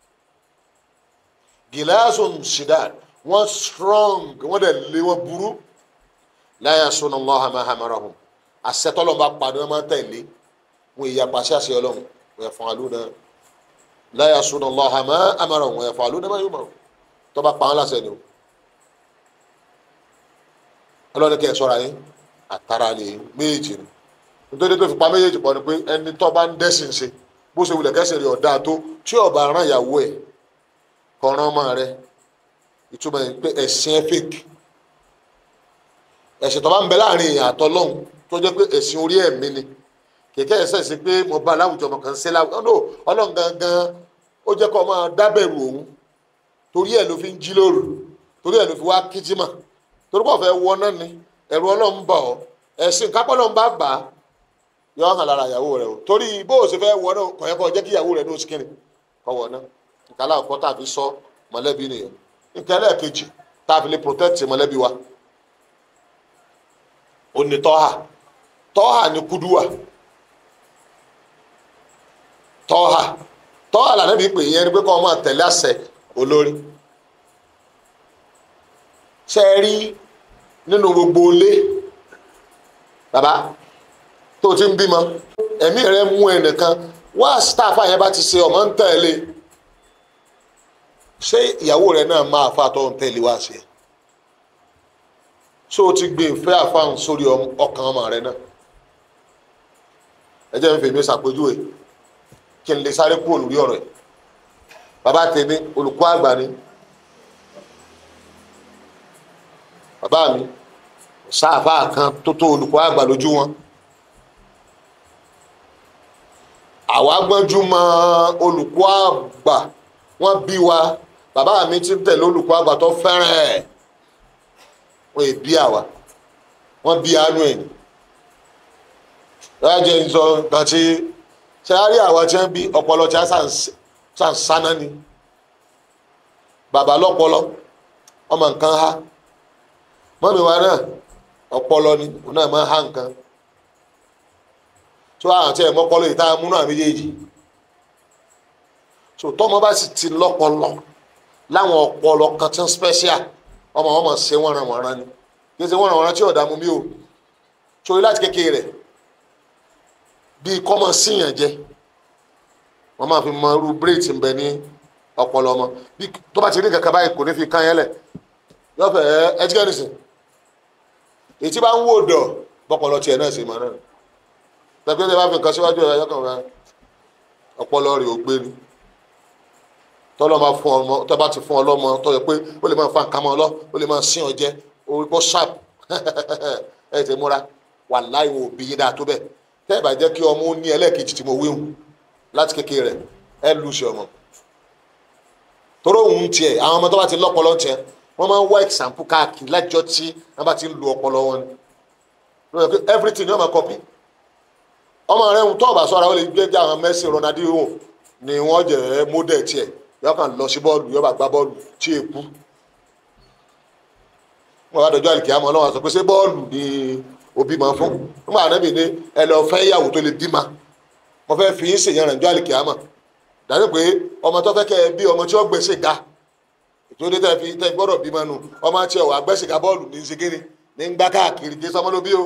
A: ghilasun shidad wọ́n strong wọ́n dẹ̀ lé wọ́n burú la yasuna Allaha ma amarahum àṣetọ́lọ́ bá padà wọ́n máa tẹ̀lé wọn èyí apàṣẹ àṣẹ ọlọ́run wọ́n yẹ fún alúna la yasuna Allaha ma amarahum wọ́n yẹ fún alúna má yóò mọ̀ tó bá pa wọn láṣẹ ni o ọlọ́run kẹ́ ẹ̀ sọ́ra yín àtàrà lè méjì ni nítorí tó fi pa méjèèjì pọ̀ ni pé ẹni tó bá ń dẹ́sìn ṣe bó ṣe wulẹ̀ kẹ́sìn rí ọ̀dà tó tí ọba aràn ìyàwó ẹ̀ kọ̀ọ̀ràn ọmọ rẹ̀ ìtumọ̀ ẹ̀ pé ẹ̀sìn ẹ̀ fake ẹ̀sìn tó bá ń bẹ láàrin èèyàn àtọlọ́hún tó jẹ́ pé ẹ̀sìn orí ẹ̀mí ni kẹ̀kẹ́ ẹ̀sẹ̀ sí pé mo bá láwùjọ ọmọ kan ṣe láwùjọ ọ̀nà ọlọ́run gangan ó jẹ́ kó máa dábẹ̀rù òun torí ẹ̀ ló fi ń jí lóru torí ẹ̀ ló fi wá kíjímà torí pọ̀ fẹ́ wọ náà ni ẹ̀rù ọlọ́run bà ọ́ ẹ̀sìn kápọ́ ọlọ́run bá gbà á yọ hàn lára ìyàwó rẹ o torí bó o ṣe fẹ́ wọ náà kọ̀ yẹ kó jẹ́ kí ìyàwó rẹ ní oṣù kìnnì kọ́ wọ náà ìkàlà ọ̀kọ́ tàbí sọ mọ̀lẹ́bí nìyẹn ìkẹlẹ́ kejì tàbí lè protect mọ̀lẹ́bí wa ó ní tọ́hà tọ́hà ní kúdúwà tọ́hà tọ́hà lànà bí pè yẹn ni pé kọ́ ọmọ tẹ̀lé àṣẹ olórí ṣe é rí nínú gbogbo ilé bàbá tó ti ń bímọ ẹ̀mí rẹ mú ẹnìkan wá sítáàfà yẹn bá ti ṣe ọmọ ń tẹ̀lé ṣé ìyàwó rẹ náà máa fa àtọ́ ń tẹ̀lé wá sí ẹ so o ti gbé ìfẹ́ àfáhùn sórí ọkàn ọmọ rẹ náà ẹ jẹ́ n fèmí ṣàpèjúwe kí n lè sáré kúrò lórí ọ̀rọ̀ ẹ̀ bàbá tèmi olùkọ́ àgbà ni bàbá mi sáàfà kan tó tó olùkọ́ àgbà lójú wọn àwa gbọ́njú mọ olùkọ́ àgbà wọ́n bí wa bàbá mi ti ń tẹ̀lé olùkọ́ àgbà tó fẹ́ràn ẹ̀ wọ́n è bí àwa wọ́n bí àánú ẹ̀ ní. lájẹ́ ń sọ nǹkan tí ṣe á rí àwa tí wọ́n bí ọpọlọ tí a sàn sáná ni bàbá lọ́pọlọ ọmọ nǹkan ha mọ́mi wa náà ọpọlọ ni òun náà máa ha nǹkan tó àwọn tí ẹ̀ mọ́pọlọ yìí tá a múnú àmì méjèèjì so tọ́mọ bá sì ti lọ́pọlọ láwọn ọpọlọ kan tí ń special ọmọ wọn mọ̀ ṣe wọ́nranwọ̀nran ni kí ẹ ṣe wọ́nranwọ̀nran tí ọ̀dà mú mi o sórí láti kékeré rẹ̀ bíi kọ́mọ síyàn jẹ wọ́n máa fi mọ irú bírèètì ń bẹ ní ọpọlọ ọmọ bí tó bá ti rí kankan báyìí kò ní fi kán yẹn lẹ̀ yọ̀fẹ̀ ẹ ẹ ti kẹ́ nìsín èyí tí bá ń wò dọ̀ bọ́pọlọ tiẹ̀ náà ṣe máa náà tẹ̀gbẹ́ tẹ bá fi nǹkan síwájú ẹ̀ yọkàn rẹ ọpọlọ rẹ̀ ò gbé ni tọ́lọ́ máa fún ọmọ tọ́ bá ti fún ọlọ́mọ tó yẹ pé ó lè máa fa nǹkan mọ́ ọ lọ ó lè máa sín ọ jẹ orí pọ́ sharp ẹ ti múra wà láì wò bí yín dáa tó bẹ́ẹ̀ tẹ́ ẹ bá jẹ́ kí ọmọ ó ní ẹlẹ́ẹ̀kejì tí mo wíhun láti kékeré rẹ̀ ẹ lù sí ọmọ toró òun tiẹ̀ àwọn ọmọ tó bá ti lọ́pọlọ tiẹ̀ wọ́n máa ń wá example káàkiri lájọ́ tí wọ́n bá ti ń lu ọpọlọ wọn ni lóye pé everything ni wọ́n máa copy ọmọ rẹ̀ ń tọ́ ọ̀bà sọ́ra ó lè gbé jẹ́ àwọn Messi Ronaldinho ni wọ́n jẹ́ model tiẹ̀ yọ kàn lọ sí bọ́ọ̀lù yọ bá gbá bọ́ọ̀lù tí è kú wọ́n bá dọjọ́ àlìkìyàmọ́ ọlọ́wọ́ sọ pé ṣé bọ́ọ̀lù ni òbí máa fún nígbà anábì ní ẹ lọ fẹ́ ìyàwó tó lè bímọ mo fẹ́ fi yín ṣèyàn rẹ̀ jọ́ àlìkìyàmọ́ dàbí pé ọmọ tó fẹ́ kẹ́ ẹ bí ọmọ tí ó gbèsè ga ìtòdé tẹ fi tẹ gbọ́dọ̀ bímọ nù ọmọ tí ọwọ́ agbẹ́sẹ̀ ga bọ́ọ̀lù ní ṣégéré ní ń gbá káàkiri kí sọmọ ló bí o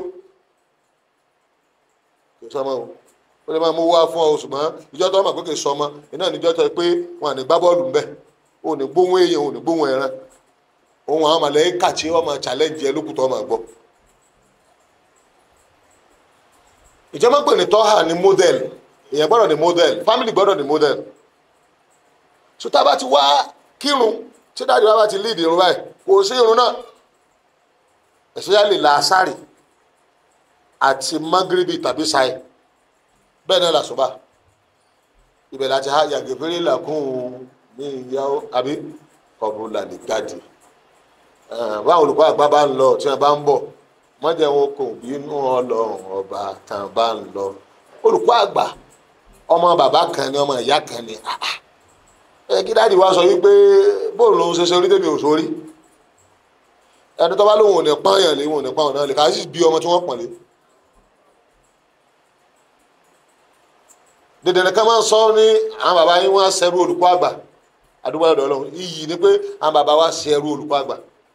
A: kí sọmọ o ó lè máa mú wá fún ọ ṣùgbọ́n ìjọ tó mọ̀ pé kì í sọmọ iná níjọ́ tó pé wọn à ní gbá bọ́ọ̀lù ńbẹ ò ní gbóhùn èèyàn ò ní gbóhùn ẹran ohun àwọn màlẹ́kà tí wọ́n máa challenge ẹ lókùtọ́ máa gbọ́. ìjọba pè ní tọ́hà ní model èèyàn gbọ́dọ̀ ní model family gbọ́dọ̀ ní model so tá a bá ti wá kírun tí dáàdi wa bá ti lead irun báyìí kò sí irun náà especially làásàrì àti magribi tàbí sáì bẹ́ẹ̀ náà làṣọba ibẹ̀ láti ha yàgẹ̀fẹ́rẹ́ làkún ní ìyàwó àbí kọ̀bùlà ní gàdì báwọn olùkọ́ àgbà bá ń lọ tí wọ́n bá ń bọ̀ mọ́jẹ́ wọn kò bínú ọlọ́run ọba tán bá ń lọ olùkọ́ àgbà ọmọ bàbá kan ni ọmọ ìyá kan ni ẹ kí dáàdi wa sọ wípé bóòlù lòun ṣe ṣe orí tèmi ò sórí ẹni tó bá lóun ò ní pààyàn lé wọn ò ní pààyàn náà lè ká sì bí ọmọ tí wọ́n pọ̀n lé. dèdèrè kan máa ń sọ ní àwọn bàbá yín wọn á ṣẹrú olùkọ́ àgbà àdúgbò ọ̀dọ̀ ọlọ́run iyì ni pé àwọn bàbá wa ṣẹrú olùkọ́ àgbà.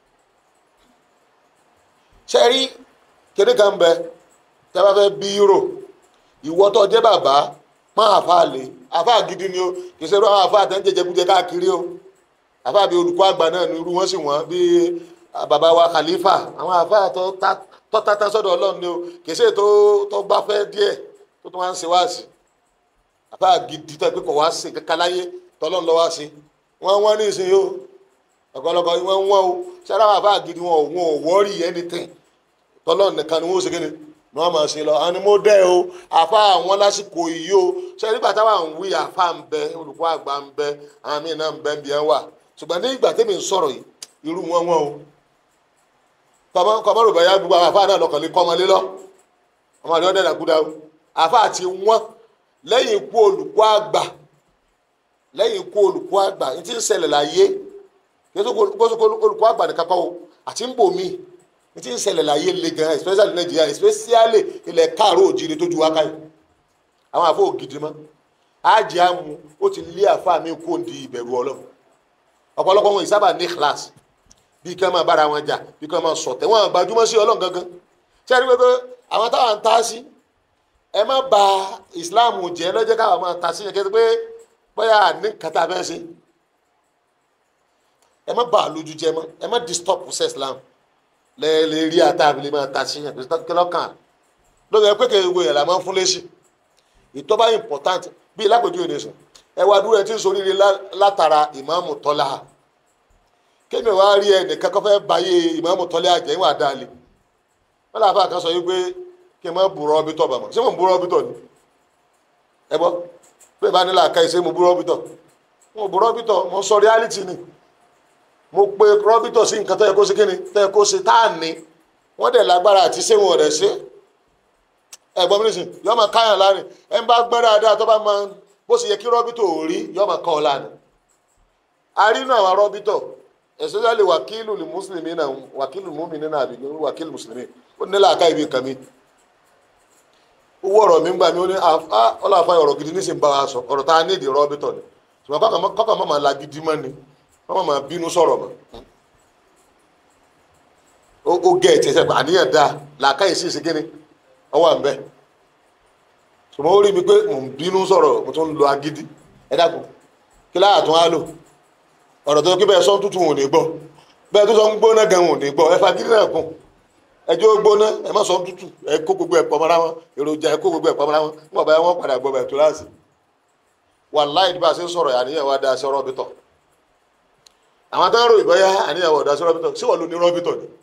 A: sẹ́rí kéde kan bẹ tẹ́ bá fẹ́ bí rò ìwọ tó jẹ́ bàbá máa àfa lè àfa gidi ni o kì í ṣe irú àwọn àfa àtẹ̀ ń jẹjẹkújẹ káàkiri o àfa bíi olùkọ́ àgbà náà ni irú wọn sì wọ́n bíi bàbá wa khalifa àwọn àfa tó tata sọ́dọ̀ ọlọ́run ni o kì í ṣe tó tó bá fẹ́ díẹ̀ tó tó wá ń ṣe wáàsì àfa gidi tó pé kò wá sí kankan láyé tọ́lọ́run lọ́ wá sí wọ́n wọ́n ní ìsìn yìí o ọ̀pọ̀lọpọ̀ wọ́n wọ́n o ṣáná àwọn àfa gidi wọn ò wọn ò wọ́ọ̀rì anything tọ́lọ́run nìkan ni wọ́n ó ṣe kí ni ni wọ́n máa ṣe lọ àwọn ni mo dẹ́ o àfa àwọn lásìkò yìí o ṣe nígbà táwọn ń wí àfa ń bẹ olùkọ́ àgbà ń bẹ àwọn míì náà ń bẹ ń bí ẹ wà ṣùgbọ́n ní ìgbà tẹ́mi ń sọ̀rọ̀ yìí irú wọn wọn o kọ́mọ kọ́mọ rò bẹ́yà gbogbo àwọn àfa náà lọ́kàn lé kọ́mọ lé lọ ọmọ àdéhùn dẹ́nà kúdà o àfa àti wọn lẹ́yìn ikú olùkọ́ àgbà lẹ́yìn ikú olùkọ́ àgbà ní ti ń ṣẹlẹ̀ láyé kí olùkọ́ àgbà nìkan kọ́ o àti ń bò míì ní ti ń ṣẹlẹ̀ láyé le gan especially nàìjíríà especially ilẹ̀ káàró òjìrì tó ju wákà yìí àwọn àfọ ògidì mọ́ ájì àmú ó ti lé àfa mi kó ń di ìbẹ̀rù ọlọ́run ọ̀pọ̀lọpọ̀ wọn ìsábà ní class bí kí wọ́n máa bára wọn jà bí kí wọ́n máa sọ̀tẹ̀ wọ́n gbajúmọ̀ sí ọlọ́run gangan ṣé ẹ rí pé àwọn táwọn ń ta sí ẹ má ba islam jẹ́ lọ́jọ́ káwọn máa ta sí yẹn kẹ́tẹ́ pé bóyá ní kàtà bẹ́ẹ̀ sí ẹ má ba àlójú jẹ mọ́ ẹ má disturb ṣe islam lẹ́ẹ̀lẹ́ rí àtàbílẹ̀ máa ta sí yẹn kí lọ́kàn lórí ẹ pé kí ewu yẹn la máa ń fún lẹ́sìn ìtọ́ba important bíi lápèjú ènìyàn ẹ wá dúró ẹ tí ń soríire látara ìmáàmù tọ́lá kémi wá rí ẹ nìkan kọ́ fẹ́ báyé ìmáàmù tọ́lá àjẹ́ ìwà dáálé wọ́n làá fà kan sọ wípé kí n má burọ́ ọbí tọ̀ bàmọ́ ṣé mo ń burọ́ ọbí tọ̀ ni ẹ bọ́ pé ìbá nílà ká ìṣe mo bú rọ́bìtọ̀ mo bú rọ́bìtọ̀ mo sọ reality ni mo pe rọ́bìtọ̀ sí nǹkan tó yẹ kó ṣe kíni tó yẹ kó ṣe tá à ní wọ́n dẹ̀ lágbára àti ṣé wọn ò dẹ̀ ṣe ẹ̀gbọ́n mi nìsín yọ máa káyàn láàrin ẹ̀ ń bá gbẹ́ dáadáa tó bá máa bó ṣe yẹ kí rọ́bìtọ̀ ò rí yọ máa kọ́ ọ láàrin arínú àwọn rọ́bìtọ̀ especially wàkílù mùsùlùmí náà wàkílù mùmìnì náà àbí wàkílù mùsùlùmí ó nílò àká ibi nǹkan mi owó ọ̀rọ̀ mi ń gbà mí ó ní ọlọ́àfà ọ̀rọ̀ gidi ní sì ń bá wa sọ ọ̀rọ̀ tá a ní ìdí rọ́bìtọ̀ ni ṣùgbọ́n kọ́kọ́ mọ́ máa la gidi mọ́ ni wọ́n máa bínú sọ̀rọ̀ mọ́ ó gẹ̀ ẹ̀ tẹ̀sẹ̀ àníyàn dáa làákàyè sí ìsìnkíni ọwọ́ à ń bẹ́ ṣùgbọ́n ó rí mi pé mò ń bínú sọ̀rọ̀ mo tún ń lo agídí ẹ dákun kí láyà tún á lò ọ̀rọ̀ tó kí bẹ́ẹ̀ sọ́n tútù wọn ò ní gbọ́ bẹ́ẹ̀ tó sọ ń gbóná gan wọn ò ní gbọ́ ẹ fagídí náà kún ẹjọ́ gbóná ẹ má sọ́n tútù ẹ kó gbogbo ẹ̀ pọ̀ mọ́ra wọn èròjà ẹ kó gbogbo ẹ̀ pọ̀ mọ́ra wọn wọn bá wọn padà gbọ́ bẹ̀ tó láàsì wàláhì bá a ṣe ń sọ̀rọ̀ àníyàn wa da sí rọ́bìtọ̀ àwọn tó ń rò ìbọ́yá àníyàn wa da sí rọ́bìtọ̀ sí wọ́n ló ní rọ́bìtọ̀ ni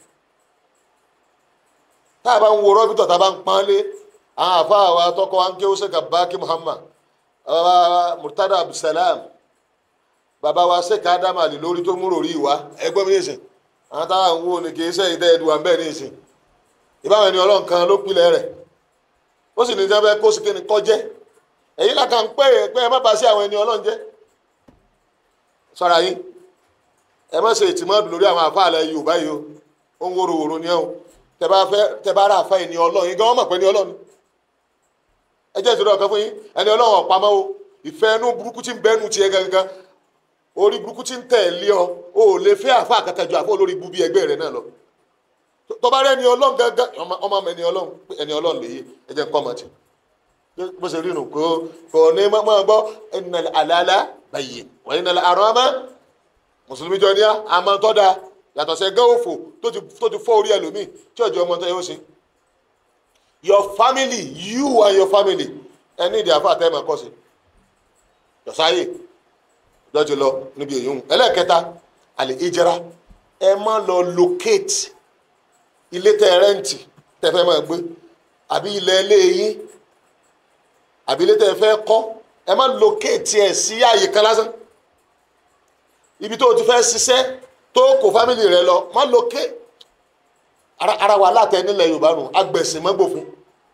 A: tá a bá ń wo rọ́bìtọ̀ tá a bá ń pọ́n lé àwọn àfa àwa tọkọ wa ń ké Sheikh Abaki Muhammad Murtada Abdulsalam bàbá wa Sheikh Adam Ali lórí tó múrò rí wa ẹgbẹ́ mi nìsín àwọn táwa ń wo ni kì í sẹ́yìn tẹ́ ẹ̀dùn àmbẹ́ nìsín ìbáwọn ẹni ọlọ́run kan ló pilẹ̀ rẹ̀ ó sì ní sábẹ́ kó sì kéde kọjẹ́ èyí là kàn pé pé ẹ má bàa sí àwọn ẹni ọlọ́run jẹ́ sọ́ra yín ẹ má ṣe ìtìmọ́dù lórí àwọn àfa àlẹ́ Yorùbá yìí o ó ń wóró wòró ni ẹ o tẹ bá fẹ́ tẹ bá rà àfa ẹni ọlọ́run yín gan wọ́n mọ̀ pé ẹni ọlọ́run ẹ jẹ́ ìṣòro ọ̀kan fún yín ẹni ọlọ́run ọ̀pamọ́ o ìfẹ́ inú burúkú tí ń bẹ́nu tiẹ̀ gangan orí burúkú tí ń tẹ̀lé ọ o ò lè fẹ́ àfa àkàkàjọ àfọ olórí búbí ẹgbẹ́ rẹ náà lọ tó bá rẹ ẹni ọlọ́run gangan ọmọ mi ẹni ọlọ́run ẹni ọlọ́run lè yé ẹ jẹ́ nǹkan ọmọ tí bó ṣe rí nu kò kò ní máa gbọ́ ẹnìnà àlàálá báyìí wọ́n ní nàlẹ́ àrùn àmọ́ mùsùlùmí jọ ní àmọ́ tó dáa yàtọ̀ sẹ́ gán òfò tó ti fọ́ orí ẹlòmíì tí ọjọ́ ọmọ tó yẹ ó ṣe your family you and your family ẹni ìdí àfa àtẹ́ máa kọ́ sí yọ̀sáyè lọ́jọ́ lọ níbi èyí hùn ẹlẹ́ẹ̀kẹta àlè ìjẹra ẹ má lọ locate ilé tẹ rẹ́ǹtì tẹ fẹ́ máa gbé àbí ilẹ̀ ilé yín àbí ilé tẹ fẹ́ kọ́ ẹ má locate ẹ̀ sí àyè kan lásán ibi tó o ti fẹ́ ṣiṣẹ́ tó kó fámìlì rẹ lọ má locate ara ara wà látẹ nílẹ̀ Yorùbá nù agbẹ̀sìn mọ́gbòfin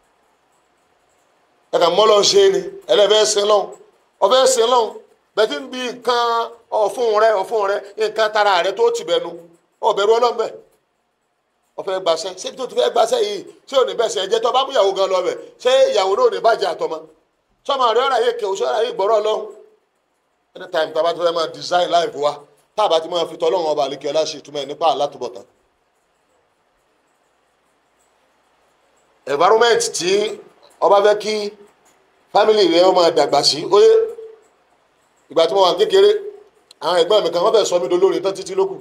A: ẹ̀ka mọ́lọ́ ń ṣe ni ẹlẹ́fẹ́ sin lọ́hùn ọfẹ́ sin lọ́hùn bẹ́ẹ̀ tí ń bi nǹkan ọ̀fun rẹ ọ̀fun rẹ nǹkan tara rẹ tó ti bẹ̀nu ọ̀bẹ̀rù ọlọ́mọbẹ̀ ọ̀fẹ́ gbaṣẹ́ ṣé tó ti fẹ́ gbaṣẹ́ yìí ṣé ò ní bẹ́ẹ̀ sẹ́ ẹ̀jẹ̀ tó bá mú ìyàwó gan lọ bẹ̀ ṣé ìyàwó náà ò ní bàjẹ́ àtọmọ sọmọ rẹ ọ̀rọ̀ ayé kẹwọ́ sọ̀rọ̀ ayé gbọ́rọ̀ lọ́hùn anytime tá a bá ti fẹ́ máa design life wa tá a bá ti máa fi tọ́lọ́run ọba àlekè ọlá ṣe ìtumọ̀ ẹ̀ nípa àlátúbọ̀tán environment tí ọba fẹ́ kí family rẹ ọmọ dàgbà sí óyé ìgbà tí mo wà kékeré àwọn ẹ̀gbọ́n mi kan wọ́n fẹ́ sọ mí dolórin tán títí lókù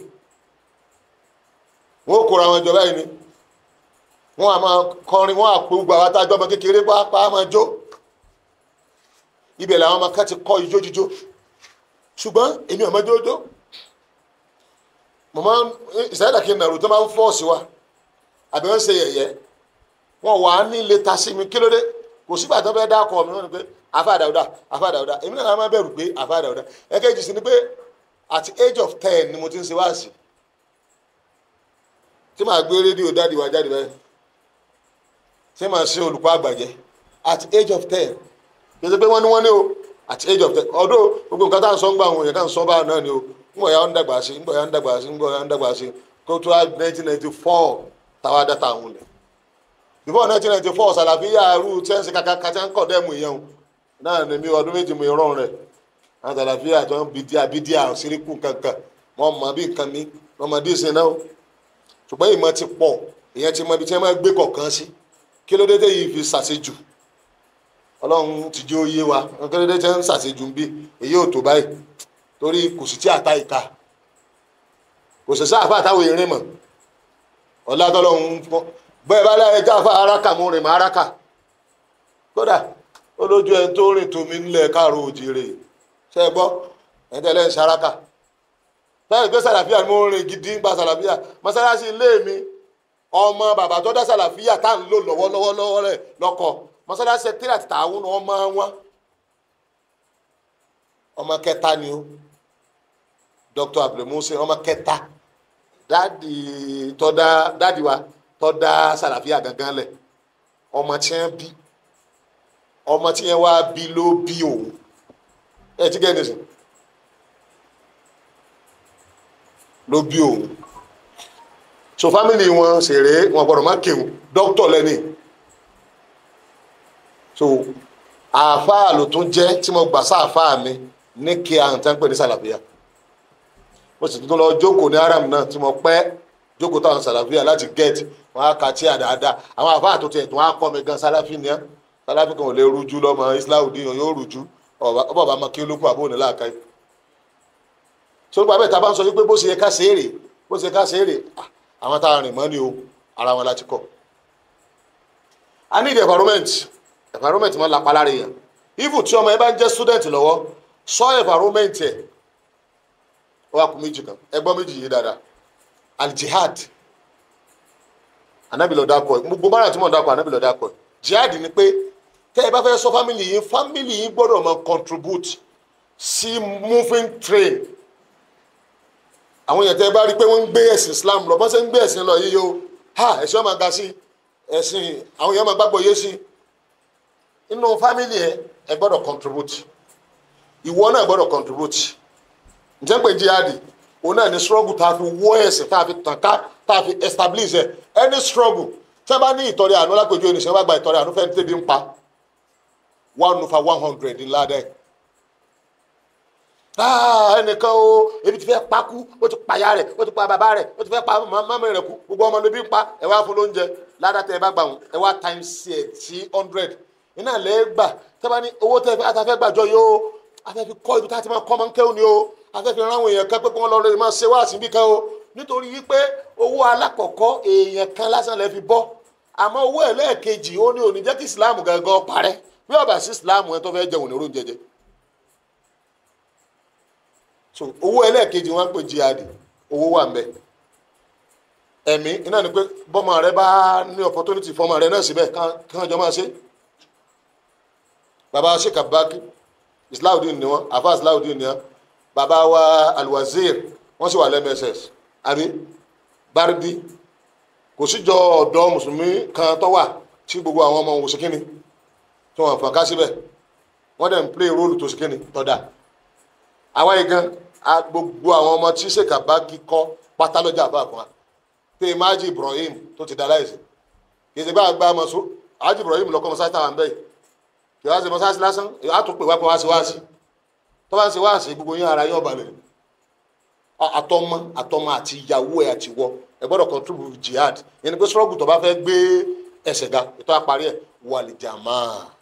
A: wọ́n kóra wọn jọ báyìí ni wọ́n á máa kọrin wọ́n á pé gbogbo àwọn atájọ́ ọmọ kékeré pàápàá máa jó ibẹ̀ làwọn ọmọ kan ti kọ́ ijó jíjó ṣùgbọ́n èmi ọmọ jójó mo máa ń ìsáyẹ̀dà kí n nàró tó máa ń fọ́ọ̀sì wa àbí wọ́n ń ṣe yẹ̀yẹ́ wọn wà á ní ilé ta sí mi kí ló dé kò sígbà tó fẹ́ dá ọkọ mi wọn ni pé afa dàúdà afa dàúdà èmi náà máa bẹ̀rù pé afa dàúdà ẹ̀kẹ́jì sí ni pé at age of ten ni mo ti ń ṣe wáàsì tí màá gbé rédíò dáàdì wá jáde báyìí tí màá ṣe olùkọ́ àgbàjẹ́ at age of ten kì í ṣe pé wọ́n ní wọ́n ní o at age of ten ọdún gbogbo nǹkan tá à ń sọ ń gbà wọn yẹn ká ń sọ báà náà ni o ń bọ̀ ya ń dàgbà sí ń bọ̀ ya ń dàgbà sí ń bọ̀ ya ń dàgbà sí kó tó a nineteen ninety four táwa dá táwọn lẹ̀ before nineteen ninety four sàlàfíà arú tí wọ́n ń ṣe kàkà tí wọ́n ń kọ̀ dẹ́mu ìyẹn o náà ní mi ọdún méjì mo rọrùn rẹ̀ àwọn sàlàfíà tó ń bìdíà bìdíà síríkù kankan wọ́n mọ bí nǹkan mi wọ́n mọ díìsín náà ṣùgbọ́n ìmọ̀ ti pọ̀ ìyẹn ti mọ ibi tí wọ́n máa gbé kọ̀ọ̀kan sí kí ló dé tẹ́ yìí fi ṣàṣejù ọlọ́run ti jẹ́ òye wa kí ló dé tẹ́ ń ṣàṣejù ń bí èyí ò tó báyìí torí kò sì tí àta ìka kò sì sáà fà táwọn erin mọ̀ ọ̀làdọ́lọ́hún bẹ́ẹ̀ bá láyé jáfa araka mú rìn mọ́ araka kódà ó lójú ẹni tó rìn tómi ńlẹ̀ káàró òjìrè ṣe é gbọ́ ẹni tẹ́lẹ̀ ń ṣaraka báyìí pé sàlàfíà ni mo rìn gidi ń gba sàlàfíà mọ́sálásí ilé mi ọmọ bàbá tó dá sàlàfíà tá à ń lò lọ́wọ́lọ́wọ́ lọ́wọ́ rẹ̀ lọ́kọ̀ mọ́sálásí sẹkítírì àti tààwọn ọmọ wọn ọmọ kẹta ni ó dr abdulmusin ọmọ kẹta dáàdi tọ́dá dáàdi wa tọ́dá sàlàfíà gangan lẹ̀ ọmọ tí wọ́n bí ọmọ tí wọ́n wá bí ló bí òun ẹ ti gẹ́ ẹ́ nìsín ló bí òun so family wọn ṣèré wọn gbọ́dọ̀ má kéwù doctor lẹni so àáfàá ló tún jẹ́ tí mo gbà sáàfàá mi ní kí a hàn tán pè ní sàlàfíà mo sì tún lọ jókòó ní aram náà tí mo pẹ́ jókòó táwọn sàlàfíà láti get wọn á ka tí a dáadáa àwọn àáfàá tó tiẹ̀ tún á kọ́ mi gan sàlàfí ni á sàlàfí kan ò lè rújú lọ́mọ islahudin yóò rújú ọba bàbá máa kí olókùn àbóhùn ní láàká yìí sọ́dọ̀ bàbá ìta bá ń sọ wípé bó ṣe yẹ ká ṣe é rè bó ṣe yẹ ká ṣe é rè àwọn tá a rìn mọ́ ni o ara wọn láti kọ́ i need environment environment máa lápá lára èèyàn even tí ọmọ yẹn bá ń jẹ́ student lọ́wọ́ sọ environment ẹ̀ ó wà kú méjì kan ẹgbọ́n méjì yìí dáadáa aljihad anabi ló dákọ̀ ẹ̀ gbogbo mara tí mo dákọ̀ anabi ló dákọ̀ ẹ̀ jihad ni pé tẹ́ ẹ bá fẹ́ sọ family yìí family yìí gbọ́dọ̀ máa contribute sí moving train àwọn èèyàn tẹ́ ẹ bá rí i pé wọ́n ń gbé ẹ̀sìn Islam lọ bọ́n ṣe ń gbé ẹ̀sìn lọ yíyó ha ẹ̀sìn ọmọ ga sí ẹ̀sìn àwọn èèyàn máa gbàgbọ́ yé sí inú family ẹ ẹ gbọ́dọ̀ contribute ìwọ náà gbọ́dọ̀ contribute ǹjẹ́ pé jihadi òun náà ní struggle tá a fi wọ́ ẹ̀sìn tá a fi tàn ká tá a fi establish ẹ̀ any struggle tí wọ́n bá ní ìtọ́rẹ àánú lápèjú ẹni sẹ́wọ́n bá gba ìtọ́rẹ àánú fẹ́ẹ́ tẹ́bi ń pa one over one hundred ńlá dẹ́ ẹnìkan o ebi ti fẹ́ pakú ó ti pàyà rẹ̀ ó ti pa bàbá rẹ̀ ó ti fẹ́ pa mọ́mọ́ rẹ̀ kú gbogbo ọmọ níbí ń pa ẹ wá fún lóúnjẹ ládàá tẹ ẹ bá gbà wọn ẹ wá times ẹ sí hundred iná lẹ́ gbà tẹ́ bá ní owó tẹ́ afẹ́ gbàjọ yìí o afẹ́ fi kọ́ ibi tá a ti máa kọ́ máa ń kéwòn ni o afẹ́ fi ránwó èèyàn kan pé kí wọ́n lọ rẹ̀ máa ṣe wá síbí kan o nítorí wípé owó alákọ̀ọ́kọ́ èèyàn kan lásán lẹ́ fi bọ́ àmọ́ owó ẹlẹ́ẹ̀kejì ó ní òní jẹ́ kí Islam gangan parẹ́ bí ọba sí Islam ẹ tó fẹ́ jẹun ní oúnjẹ jẹ so owó ẹlẹ́ẹ̀kejì wọn ń pè jihad owó wà ń bẹ ẹ̀mí iná ni pé bọ́mọ rẹ bá ní opportunity fọmọ rẹ náà síbẹ̀ kán jọ máa ṣe baba sheikh abaki islahudin ni wọn afa islahudin ni wọn baba wa alwazir wọn sì wà lẹ́mẹsẹ̀s àbí bardi kò síjọ ọ̀dọ́ mùsùlùmí kan tó wà tí gbogbo àwọn ọmọ òun ṣèkínni tí wọn fọ̀n ká síbẹ̀ wọ́n dẹ̀ ń play role tó ṣèkínni tọ́da àwa yìí gan gbogbo àwọn ọmọ tí sheikh abaki kọ́ pátá lọ́jà àbá kan pé maji ibrahim tó ti da láìsí kì í ṣe bá a gba ọmọ sọ maji ibrahim lọkọ mọsáàsì táwọn bẹ́ẹ̀ kì í wá sí mọsáàsì lásán a tún pè wá pé wá sí wáàsí tó bá ń ṣe wáàsí gbogbo yín ara yín ọba lẹ àtọmọ àtọmọ àti ìyàwó ẹ àti wọ ẹ gbọ́dọ̀ contribute jihad yẹn ni pé sọrọgù tó bá fẹ́ gbé ẹsẹ̀ ga ètò àparí ẹ wà àlìjàmá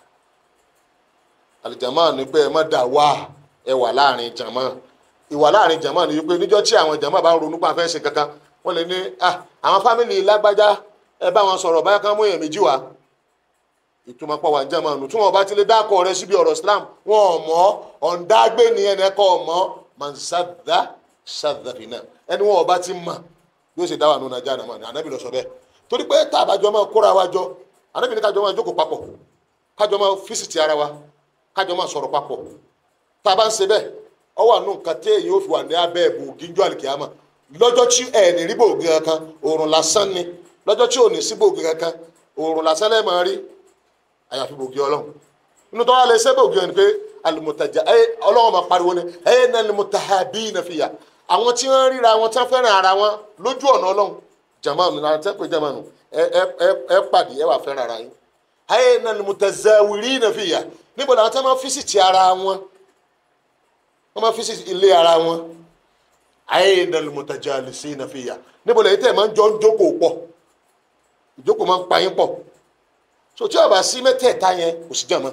A: àlìjàmá ni pé ẹ má dà wá ẹ wà láàrin jàmá ìwà láàrin jàmá ni wípé níjọ́ tí àwọn jàmá bá ń ronú pa fẹ́ ṣe kankan wọ́n lè ní àwọn fámìlì lágbájá ẹ bá wọn sọ̀rọ̀ báyà kan mú èèyàn méjì wá ìtumọ̀ pọ̀ wà ń jẹ́mọ̀ nù tí wọ́n bá ti lè dákọ̀ rẹ síbi ọ̀rọ̀ Islam wọn ò mọ̀ ọ̀ǹdàgbé ni ẹni ẹ̀kọ́ ọ̀mọ́ mansada sadafina ẹni wọn ò bá ti mọ̀ yóò ṣe dáwà nù nàjà nàmọ́ ní anábì lọ sọ bẹ́ẹ̀ torí pé tá a bá jọ máa kóra wa jọ anábì ní kájọ máa jókòó papọ̀ kájọ máa físìtì ara wa kájọ máa sọ̀rọ̀ papọ̀ tá a bá ń ṣe bẹ́ẹ̀ ọ wà nù nǹkan tí èyí ò fi wà ní abẹ́ ẹ̀bù gíjọ́ àlìkìyàmà lọ́jọ́ tí ẹ̀ ní rí bòògì kankan òòrùn lásán ni lọ́jọ́ tí ò ní sí bòògì kankan òòrùn lásán lẹ́ẹ̀ máa rí àyàfi bòògì ọlọ́run inú tó wà lè ṣe bòògì ẹni pé alimutaja ẹ ọlọ́run máa pariwo ni ẹ ní alimutahabina fiya àwọn tí wọ́n ríra wọn tí wọ́n fẹ́ràn ara wọn lójú ọ̀nà ọlọ́run jamanu náà tẹ́ pé jamanu ẹ ẹ ẹ ẹ pàdé ẹ wà fẹ́ràn ara yín ẹ ní alimutazawirina fiya níbo làwọn tí wọ́n máa físìtì ara wọn wọ́n máa físìtì ilé ara wọn ayéna lumutajalisina fiya níbo lẹ́yìn tẹ́ ẹ̀ máa ń jọ ń jókòó pọ̀ ìjókòó máa ń pa yín pọ̀ so tí ó bá sí mẹ́tẹ̀ẹ̀ta yẹn kò sí jàmọ́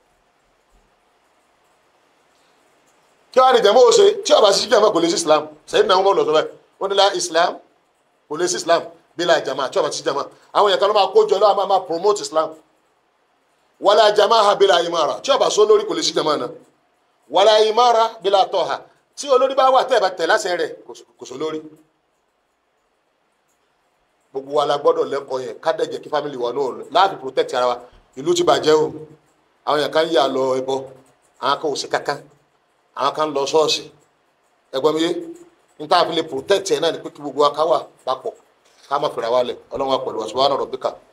A: kí wàá ní jàmọ́ ó ṣe tí ó bá sí jàmọ́ kò lè sí islam sẹ́yìn náà wọ́n lọ sọ bẹ́ẹ̀ wọ́n ní la islam kò lè sí islam bí la jàmọ́ tí ó bá sí jàmọ́ àwọn yẹn kan ló máa kó jọ lọ́wọ́ máa promote islam wàlá jàmọ́ ha bí la imara tí ó bá sọ lórí kò lè sí jàmọ́ náà wàlá imara bí la tọ́ ha tí olórí bá wà tẹ́ ẹ̀ bá tẹ̀ lásẹ̀ rẹ̀ kò sọ lórí gbogbo wa la gbọ́dọ̀ lẹ́kọ̀ọ́ yẹn ká dẹ̀ jẹ́ kí family wa náà láàfin protect ara wa ìlú ti bàjẹ́ o àwọn yẹn kan yà lọ ẹbọ àwọn kan ò sí kankan àwọn kan lọ ṣọ́ọ̀ṣì ẹgbọ́n mi yé n tá a fi lè protect ẹ̀ náà ni pé kí gbogbo wa ká wà papọ̀ ká má fìrà wálẹ̀ ọlọ́run wa pẹ̀lú wa subhana rabbika